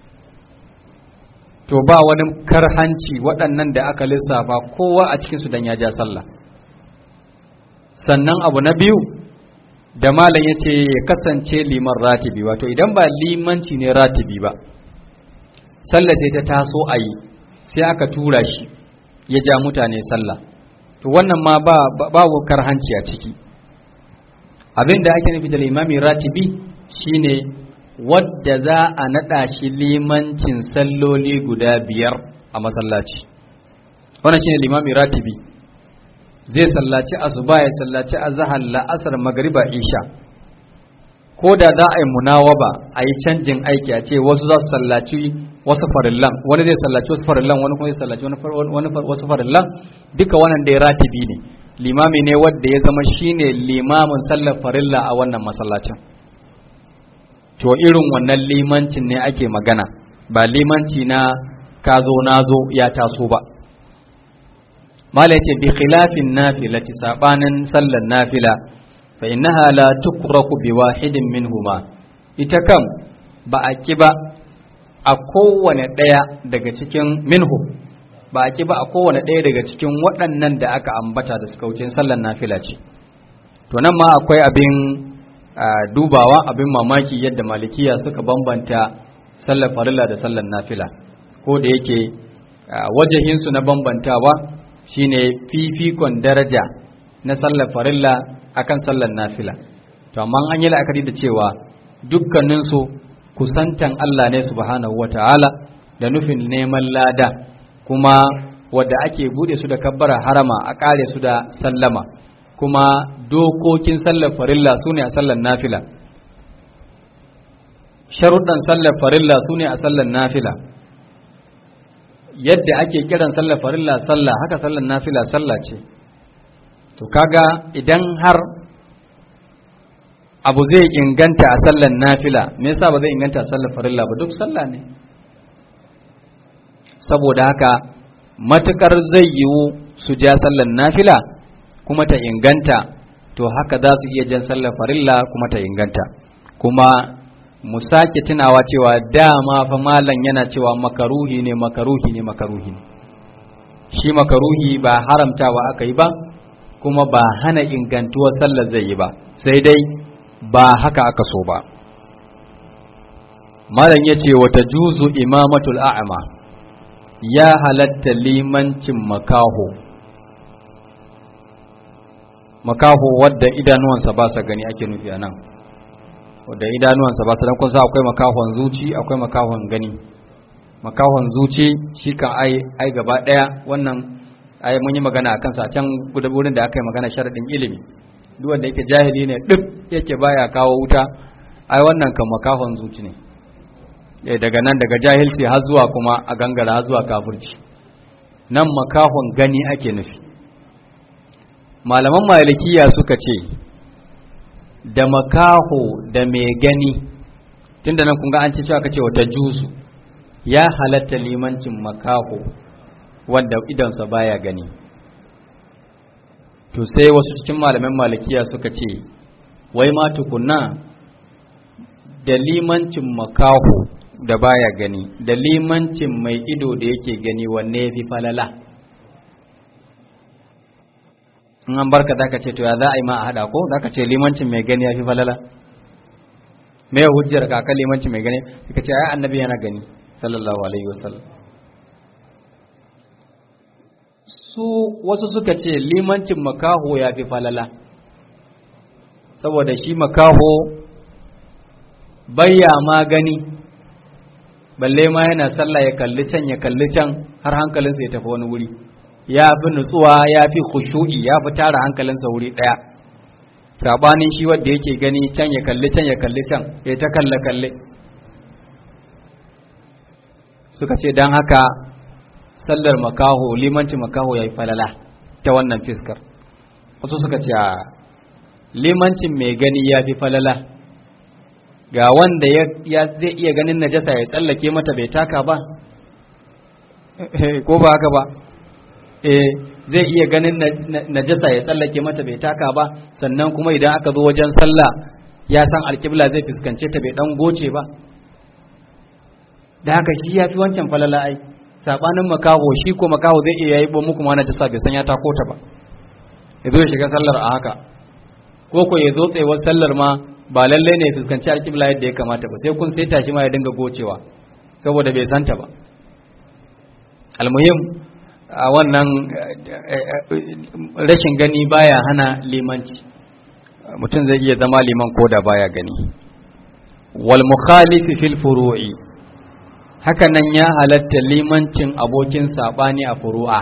to ba wani karhanci waɗannan da aka lissafa kowa a cikinsu don ya ja sallah sannan abu na biyu da malam ya ce ya kasance liman ratibi wato idan ba limanci ne ratibi ba sallah sai ta taso a yi sai aka tura shi ya ja mutane sallah to wannan ma ba babu karhanci a ciki abin da ake nufi da limami ratibi shine wadda za a naɗa shi limancin salloli guda biyar a masallaci wannan shine limami ratibi zai sallaci asuba ya sallaci azhar la'asar magriba isha ko da za a yi munawaba a yi canjin aiki a ce wasu za su sallaci wasu farillan wani zai sallaci wasu farillan wani kuma zai sallaci wani wasu farillan duka wannan da ya ratibi ne limami ne wadda ya zama shine limamin sallar farilla a wannan masallacin to irin wannan limancin ne ake magana ba limanci na ka zo na zo ya taso ba mala yace bi khilafin nafilati sabanin sallar nafila fa innaha la tukraku bi wahidin minhuma ita kam ba a ki ba a kowane ɗaya daga cikin minhu ba a ki ba a kowane ɗaya daga cikin waɗannan da aka ambata da suka wuce sallar nafila ce to nan ma akwai abin dubawa abin mamaki yadda malikiya suka bambanta sallar farilla da sallar nafila ko da yake wajahinsu na bambantawa shine fifikon daraja na sallar farilla akan sallar nafila to amma an yi la'akari da cewa dukkaninsu kusantan Allah ne subhanahu wata'ala da nufin neman lada kuma wadda ake bude su da kabbara harama a kare su da sallama kuma dokokin sallar farilla su ne a sallar nafila sharuɗan sallar farilla su ne a sallar nafila yadda ake kiran sallar farilla sallah haka sallar nafila sallah ce to kaga idan har abu zai inganta a sallar nafila me yasa ba zai inganta a sallar farilla ba duk sallah ne saboda haka matukar zai yiwu su ja sallar nafila kuma ta inganta to haka za su iya jan sallar farilla kuma ta inganta kuma mu sake tunawa cewa dama fa malam yana cewa makaruhi ne makaruhi ne makaruhi ne shi makaruhi ba haramtawa aka yi ba kuma ba hana ingantuwar sallar zai yi ba sai dai ba haka aka so ba malam ya ce wata juzu imamatul a'ama ya halatta limancin makaho makaho wadda idanuwansa ba sa gani ake nufi a nan wadda idanuwansa ba su dan kun sa akwai makahon zuci akwai makahon gani makahon zuci shi kan ai ai gaba daya wannan ai mun yi magana akan sa can wurin da aka yi magana sharadin ilimi duk wanda yake jahili ne duk yake baya kawo wuta ai wannan kan makahon zuci ne eh daga nan daga jahilci har zuwa kuma a gangara har zuwa kafirci nan makahon gani ake nufi malaman malikiya suka ce da makaho da mai gani tunda nan kun ga an ce cewa kace wata juzu ya halatta limancin makaho wanda idansa baya gani to sai wasu cikin malaman malikiya suka ce wai ma tukunna da limancin makaho da baya gani da limancin mai ido da yake gani wanne ya fi falala in an barka za ka ce to ya za a yi ma a haɗa ko za ka ce limancin mai gani ya fi falala me ya hujjar ka kan limancin mai gani ka ce ai annabi yana gani sallallahu alaihi wasallam su wasu suka ce limancin makaho ya fi falala saboda shi makaho bayya ma gani balle ma yana sallah ya kalli can ya kalli can har hankalinsa ya tafi wani wuri ya fi nutsuwa ya fi khushu'i ya fi tara hankalinsa wuri ɗaya sabanin shi wanda yake gani can ya kalli can ya kalli can ya ta kalle kalle suka ce don haka sallar makaho limanci makaho ya yi falala ta wannan fiskar wasu suka ce limancin mai gani ya fi falala ga wanda ya zai iya ganin najasa ya tsallake mata bai taka ba ko ba haka ba eh zai iya ganin najasa ya tsallake mata bai taka ba sannan kuma idan aka zo wajen sallah ya san alkibla zai fuskance ta bai dan goce ba da haka shi ya fi wancan falala ai sabanin makaho shi ko makaho zai iya yi muku ma najasa bai san ya tako ta ba ya zo ya shiga sallar a haka ko ko ya zo tsayuwar sallar ma ba lalle ne fuskanci alkibla yadda ya kamata ba sai kun sai tashi ma ya dinga gocewa saboda bai santa ba almuhim a wannan rashin gani baya hana limanci mutum zai iya zama liman ko da baya gani wal mukhalifi fil furu'i haka nan ya halatta limancin abokin sabani a furu'a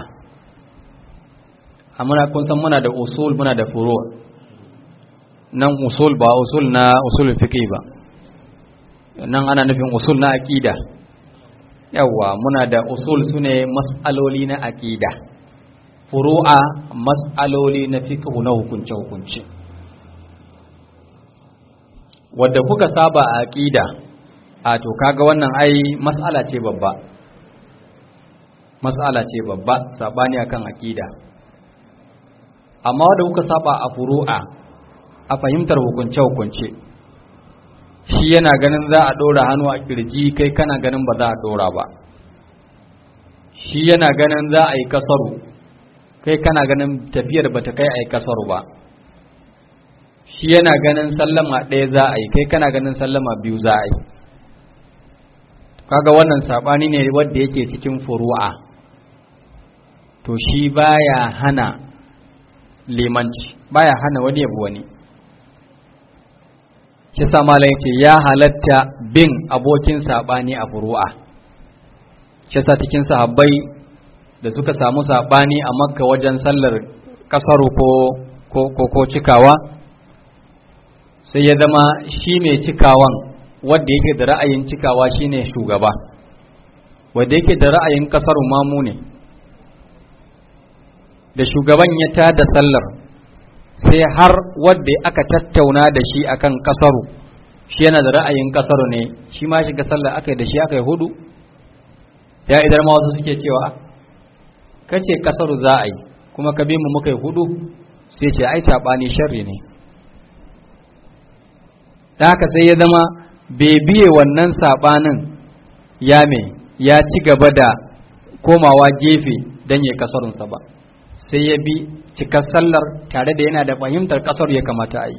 amma kun san muna da usul muna da furu' nan usul ba usul na usul fiqh ba nan ana nufin usul na aqida yawa muna da usul sune mas'aloli na aqida furu'a mas'aloli na fiqh na hukunce hukunce wadda kuka saba a aqida a to kaga wannan ai mas'ala ce babba mas'ala ce babba sabani akan aqida amma wadda kuka saba a furu'a a fahimtar hukunce hukunce shi yana ganin za a ɗora hannu a kirji kai kana ganin ba za a ɗora ba shi yana ganin za a yi kasaru kai kana ganin tafiyar ba ta kai a yi kasaru ba shi yana ganin sallama ɗaya za a yi kai kana ganin sallama biyu za a yi kaga wannan saɓani ne wadda yake cikin furu'a to shi baya hana limanci baya hana wani yabu wani shi samala ce ya halatta bin abokin saɓani a furu'a shi sa cikin sahabbai da suka samu saɓani a makka wajen sallar ƙasaru ko, ko, ko cikawa sai ya zama shi mai cikawan wadda yake da ra'ayin cikawa shine shugaba wadda yake da ra'ayin ƙasaru mamu ne da shugaban ya tada sallar sai har wadda aka tattauna da shi akan kasaru shi yana da ra'ayin kasaru ne shi ma shiga sallar aka yi da shi aka yi hudu ya idan ma wasu suke cewa kace kasaru za a yi kuma ka bi mu muka yi hudu sai ce ai sabani sharri ne da haka sai ya zama bai biye wannan sabanin ya me ya ci gaba da komawa gefe don ya kasarunsa ba sai ya bi cikar sallar tare da yana da fahimtar kasar ya kamata a yi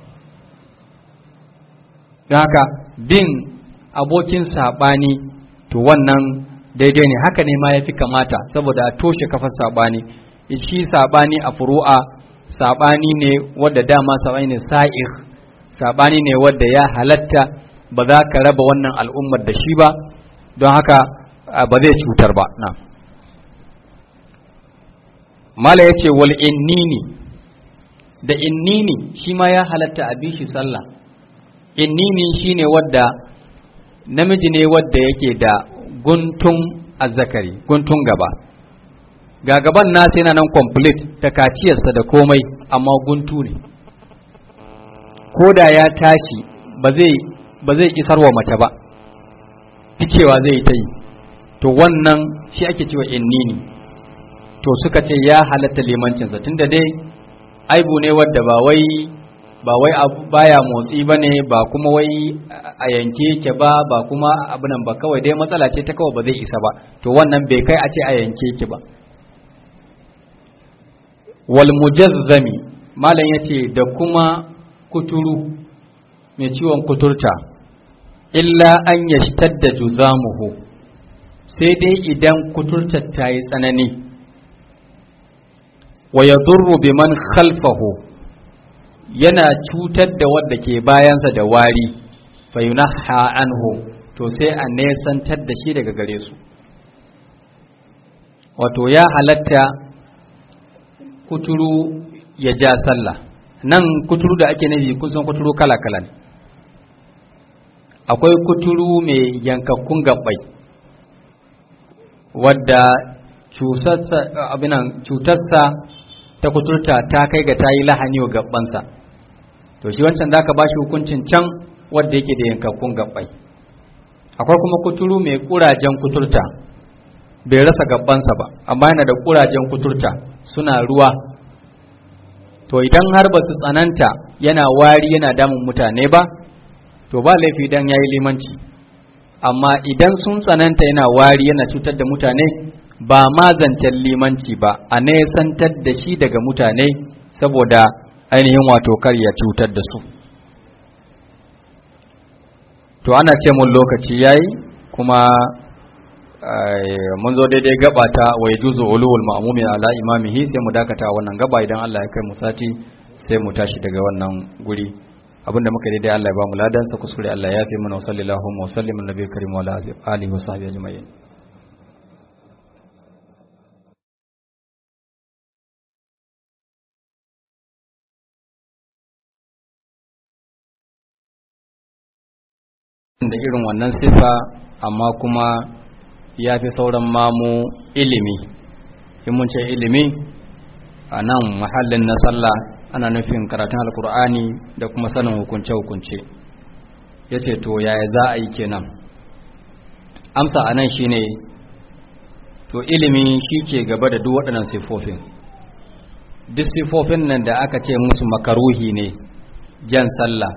don haka bin abokin saɓani to wannan daidai ne haka ne ma ya fi kamata saboda a toshe kafar saɓani shi saɓani a furu'a saɓani ne wadda dama saɓani ne sa'ir saɓani ne wadda ya halatta ba za ka raba wannan al'ummar da shi ba don haka ba zai cutar ba na mala ya ce wal innini da innini shi ma ya halatta a bi shi sallah innini shi ne wadda namiji ne wadda yake da guntun azzakari guntun gaba ga gaban nasa yana nan complete ta kaciyarsa da komai amma guntu ne ko da ya tashi ba zai ba zai isarwa mace ba ficewa zai ta yi to wannan shi ake cewa innini to suka ce ya halatta limancinsa tunda dai aibu ne wadda ba wai ba wai baya motsi ba ne ba kuma wai a yanke yake ba ba kuma abinan ba kawai dai matsala ce ta kawai ba zai isa ba to wannan bai kai a ce a yanke yake ba wal mujazzami malam yace da kuma kuturu mai ciwon kuturta illa an yashtadda juzamuhu sai dai idan kuturtar ta yi tsanani wa yadurru biman khalfahu yana cutar da wadda ke bayansa da wari fa yunaha anhu to sai a nesantar da shi daga gare su wato ya halatta kuturu ya ja sallah nan kuturu da ake nufi kun san kuturu kala-kala ne akwai kuturu mai yankakkun gabbai wadda cutarsa ta kuturta ta kai ga ta yi lahani wa gabbansa to shi wancan da ka ba shi hukuncin can wadda yake da yankakkun gabbai akwai kuma kuturu mai kurajen kuturta bai rasa gabbansa ba amma yana da kurajen kuturta suna ruwa to idan har ba su tsananta yana wari yana damun mutane ba to ba laifi idan ya yi limanci amma idan sun tsananta yana wari yana cutar da mutane ba ma zancen limanci ba a nesantar da shi daga mutane saboda ainihin wato kar ya cutar da su to ana ce mun lokaci yayi kuma mun zo daidai gaba ta wa yajuzu ulul ma'mumi ala imamihi sai mu dakata wannan gaba idan Allah ya kai mu sati sai mu tashi daga wannan guri abinda muka daidai Allah ya ba mu ladan sa kuskure Allah ya fi mana wa sallallahu wa sallim annabi karim wa alihi wa sahbihi ajma'in da irin wannan sifa amma kuma ya fi sauran mamu ilimi in mun ce ilimi a nan mahallin na sallah ana nufin karatun alkur'ani da kuma sanin hukunce-hukunce ya ce to yaya za a yi kenan amsa a nan shine to ilimi shi ke gaba da duk waɗannan siffofin duk siffofin nan da aka ce musu makaruhi ne jan sallah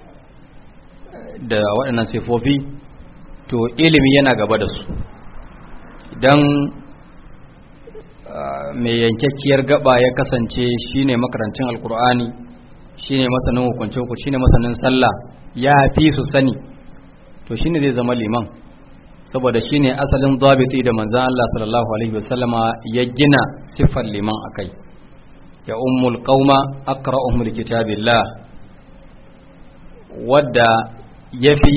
da waɗannan siffofi to ilimi yana gaba da su idan mai yankakkiyar gaba ya kasance shine makarancin alkur'ani shine masanin hukuncin ku shine masanin sallah ya fi su sani to shine zai zama liman saboda shine asalin zabiti da manzan Allah sallallahu alaihi wasallama ya gina siffar liman akai ya ummul qauma aqra'uhum likitabillah wadda yafi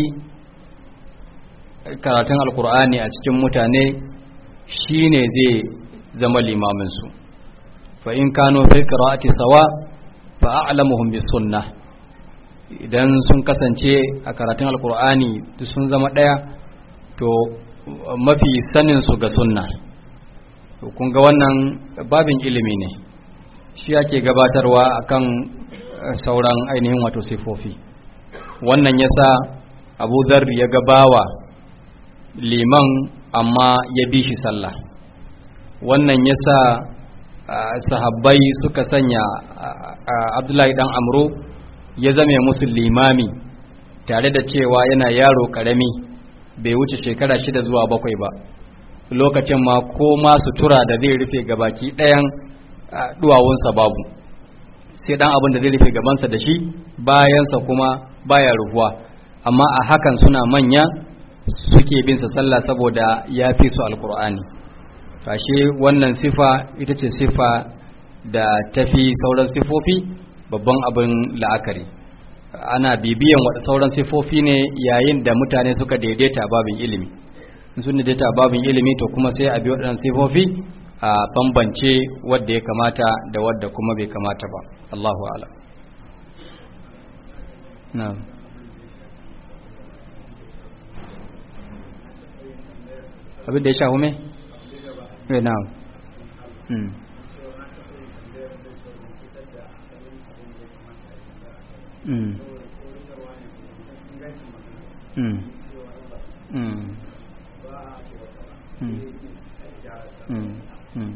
karatun alkur'ani a cikin mutane shine zai zama limaminsu fa in kano fi qira'ati sawa fa a'lamuhum bis sunnah idan sun kasance a karatun alkur'ani sun zama daya to mafi sanin su ga sunna to kun ga wannan babin ilimi ne shi ake gabatarwa akan sauran ainihin wato sifofi wannan yasa Abu Dharr ya gabawa liman amma ya bi shi sallah wannan yasa sahabbai suka sanya abdullahi dan amro ya zame musu limami tare da cewa yana yaro karami bai wuce shekara shida zuwa bakwai ba lokacin ma ko ma sutura da zai rufe gabaki ɗayan duwawunsa babu sai dan abin da zai rufe gabansa da shi bayansa kuma baya rufuwa amma a hakan suna manya suke bin sa sallah saboda ya fi su alkur'ani kashe wannan sifa ita ce sifa da tafi sauran sifofi babban abin la'akari ana bibiyan wa sauran sifofi ne yayin da mutane suka daidaita babin ilimi sun daidaita babin ilimi to kuma sai a bi waɗannan sifofi a bambance wadda ya kamata da wadda kuma bai kamata ba Allahu ala na'am abin da ya shahu me? eh na'am mm mm mm mm mm mm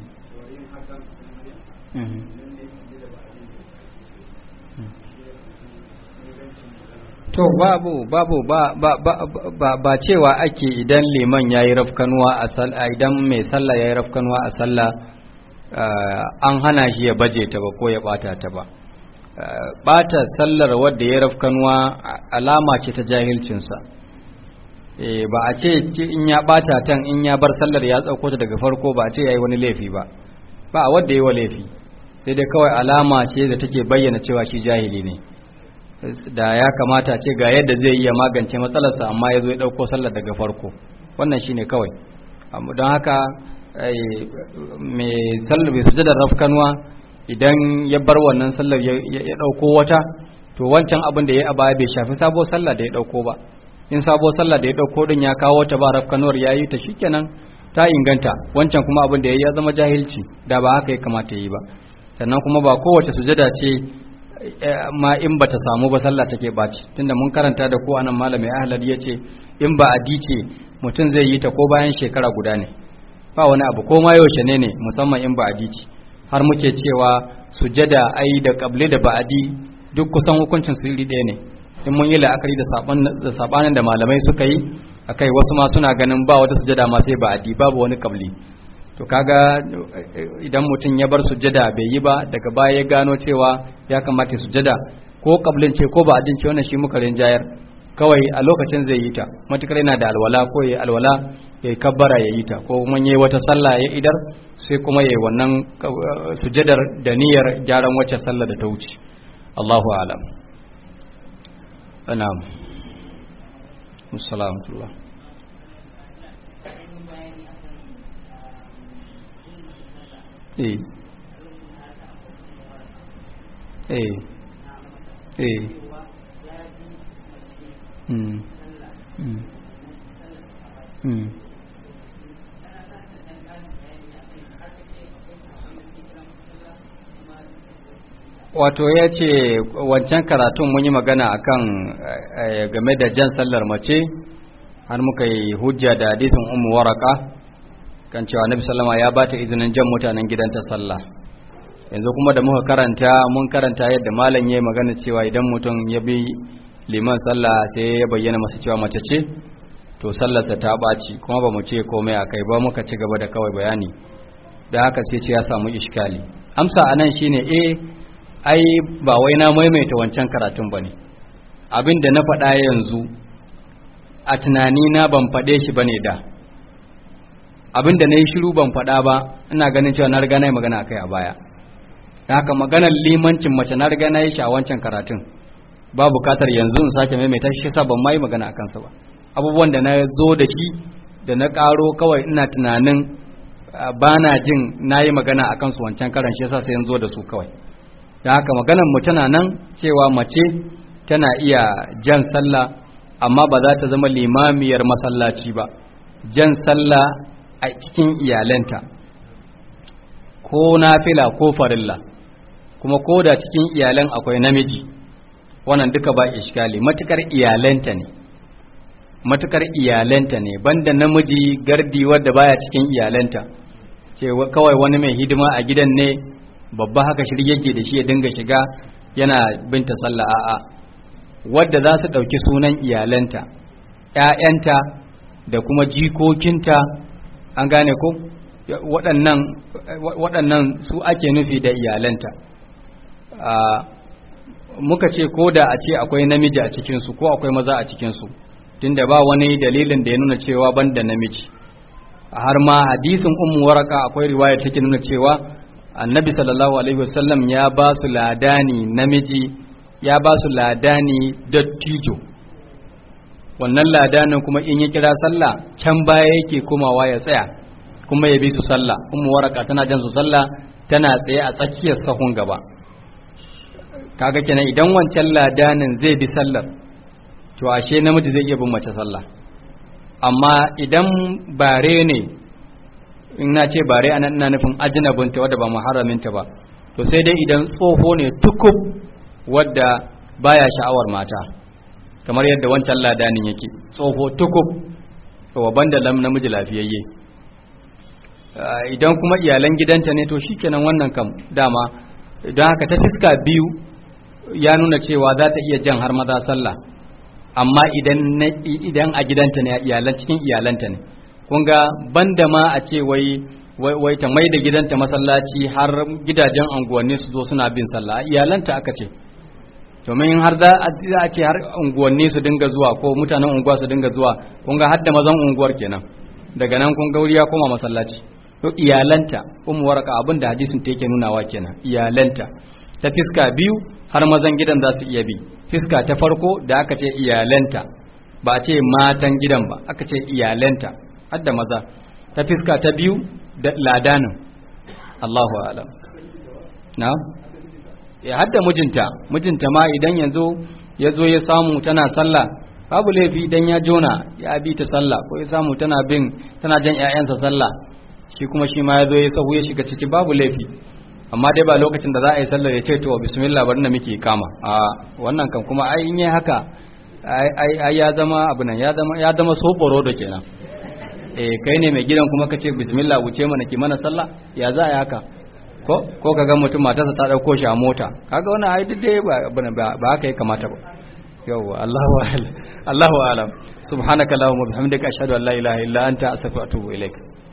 to babu babu ba ba ba ba cewa ake idan liman yayi rafkanuwa a sallah idan mai sallah yayi rafkanuwa a sallah an hana shi ya baje ta ba ko ya bata ta ba bata sallar wadda ya rafkanuwa alama ce ta jahilcinsa ba a ce in ya bata tan in ya bar sallar ya tsauko ta daga farko ba a ce yayi wani laifi ba ba a wadda yi wa laifi sai dai kawai alama ce da take bayyana cewa shi jahili ne da ya kamata ce ga yadda zai iya magance matsalarsa amma ya zo ya ɗauko sallar daga farko wannan shine kawai don haka mai sallar bai sujada rafkanuwa idan ya bar wannan sallar ya ɗauko wata to wancan abin da ya a baya bai shafi sabo sallar da ya ɗauko ba in sabo sallar da ya ɗauko din ya kawo ta ba rafkanuwar ya yi ta shikenan ta inganta wancan kuma abin da ya ya zama jahilci da ba haka ya kamata ya yi ba sannan kuma ba kowace sujada ce ma in ba ta samu ba sallah take baci tunda mun karanta da ko anan malami ahlad ya ce in ba a dice mutum zai yi ta ko bayan shekara guda ne ba wani abu ko ma yaushe ne ne musamman in ba a dice har muke cewa sujada ai da kable da ba'adi duk kusan hukuncin su iri ɗaya ne in mun yi la'akari da sabanin da malamai suka yi akai wasu ma suna ganin ba wata sujada ma sai ba'adi babu wani kabli to kaga idan mutum ya bar sujada bai yi ba daga baya ya gano cewa ya kamata sujada ko kablin ce ko ba adin ce wannan shi muka rinjayar kawai a lokacin zai yi ta matukar yana da alwala ko ya alwala ya kabbara ya yi ta ko kuma yayi wata sallah ya idar sai kuma yayi wannan sujadar da niyyar gyaran wacce sallah da ta wuce Allahu a'lam na'am assalamu eh eh eh mm mm mm wato ya ce wancan karatun mun yi magana akan game da jan sallar mace har muka yi hujja da hadisin umu waraka kan cewa nabi sallama ya bata izinin jan mutanen gidanta sallah yanzu kuma da muka karanta mun karanta yadda malam ya magana cewa idan mutum ya bi liman sallah sai ya bayyana masa cewa mace ce to sallarsa ta ɓaci kuma ba mu ce komai a kai ba muka ci gaba da kawai bayani da haka sai ce ya samu iskali amsa a nan shine eh ai ba wai na maimaita wancan karatun ba ne abin da na faɗa yanzu a tunani na ban faɗe shi ba ne da abin da na yi shiru ban faɗa ba ina ganin cewa na riga na yi magana akai a baya da haka maganar limancin mace na riga na yi shi a wancan karatun ba bukatar yanzu in sake maimaita shi sa ban ma yi magana a kansa ba abubuwan da na zo da shi da na ƙaro kawai ina tunanin ba na jin na yi magana a kansu wancan karan shi yasa sai in zo da su kawai da haka maganar mu tana nan cewa mace tana iya jan sallah amma ba za ta zama limamiyar masallaci ba jan sallah a cikin iyalanta ko nafila ko farilla kuma ko da cikin iyalan akwai namiji wannan duka ba iskali matukar iyalanta ne matukar iyalanta ne banda namiji gardi wadda baya cikin iyalanta ce kawai wani mai hidima a gidan ne babba haka shirye da shi ya dinga shiga yana binta sallah a'a wadda za su ɗauki sunan iyalanta ‘ya'yanta da kuma jikokinta an gane ko waɗannan waɗannan su ake nufi da iyalanta muka ce ko da a ce akwai namiji a cikinsu ko akwai maza a cikinsu tunda ba wani dalilin da ya nuna cewa ban da namiji har ma hadisin ummu waraka akwai riwaya take nuna cewa annabi sallallahu alaihi wasallam ya ba su ladani namiji ya ba su ladani dattijo wannan ladanin kuma in ya kira sallah can baya yake komawa ya tsaya kuma ya bi su sallah ummu waraka tana jan su sallah tana tsaye a tsakiyar sahun gaba kaga kenan idan wancan ladanin zai bi sallar to ashe namiji zai iya bin mace sallah amma idan bare ne in na ce bare anan ina nufin ajnabinta wadda ba muharraminta ba to sai dai idan tsoho ne tukub wadda baya sha'awar mata kamar yadda wancan ladanin yake tsoho tukub wa banda lam namiji lafiyayye idan kuma iyalan gidanta ne to shikenan wannan kam dama don haka ta fiska biyu ya nuna cewa za ta iya jan har maza sallah amma idan idan a gidanta ne iyalan cikin iyalanta ne kun ga banda ma a ce wai wai ta mai da gidanta masallaci har gidajen anguwanni su zo suna bin sallah iyalanta aka ce domin har za a ce har unguwanni su dinga zuwa ko mutanen unguwa su dinga zuwa kun ga har da mazan unguwar kenan daga nan kun ga wuri ya koma masallaci to iyalanta ummu waraka abin da hadisin ta yake nunawa kenan iyalanta ta fiska biyu har mazan gidan za su iya bi fiska ta farko da aka ce iyalanta ba a ce matan gidan ba aka ce iyalanta har da maza ta fiska ta biyu da ladanin Allahu alam na ya hadda mijinta mijinta ma idan yanzu ya zo ya samu tana sallah babu laifi idan ya jona ya bi ta sallah ko ya samu tana bin tana jan ƴaƴansa sallah shi kuma shi ma ya zo ya sahu ya shiga ciki babu laifi amma dai ba lokacin da za a yi sallar ya ce to bismillah bari na muke kama a wannan kan kuma ai in yi haka ai ya zama abu nan ya zama ya zama soboro da kenan eh kai ne mai gidan kuma ka ce bismillah wuce mana ki mana sallah ya za a yi haka ko ko kaga mutum matarsa ta dauko shi a mota kaga wannan ai duk dai ba ba haka ya kamata ba yawwa Allahu a'lam Allahu a'lam subhanaka allahumma bihamdika ashhadu an la ilaha illa anta astaghfiruka wa atubu ilaik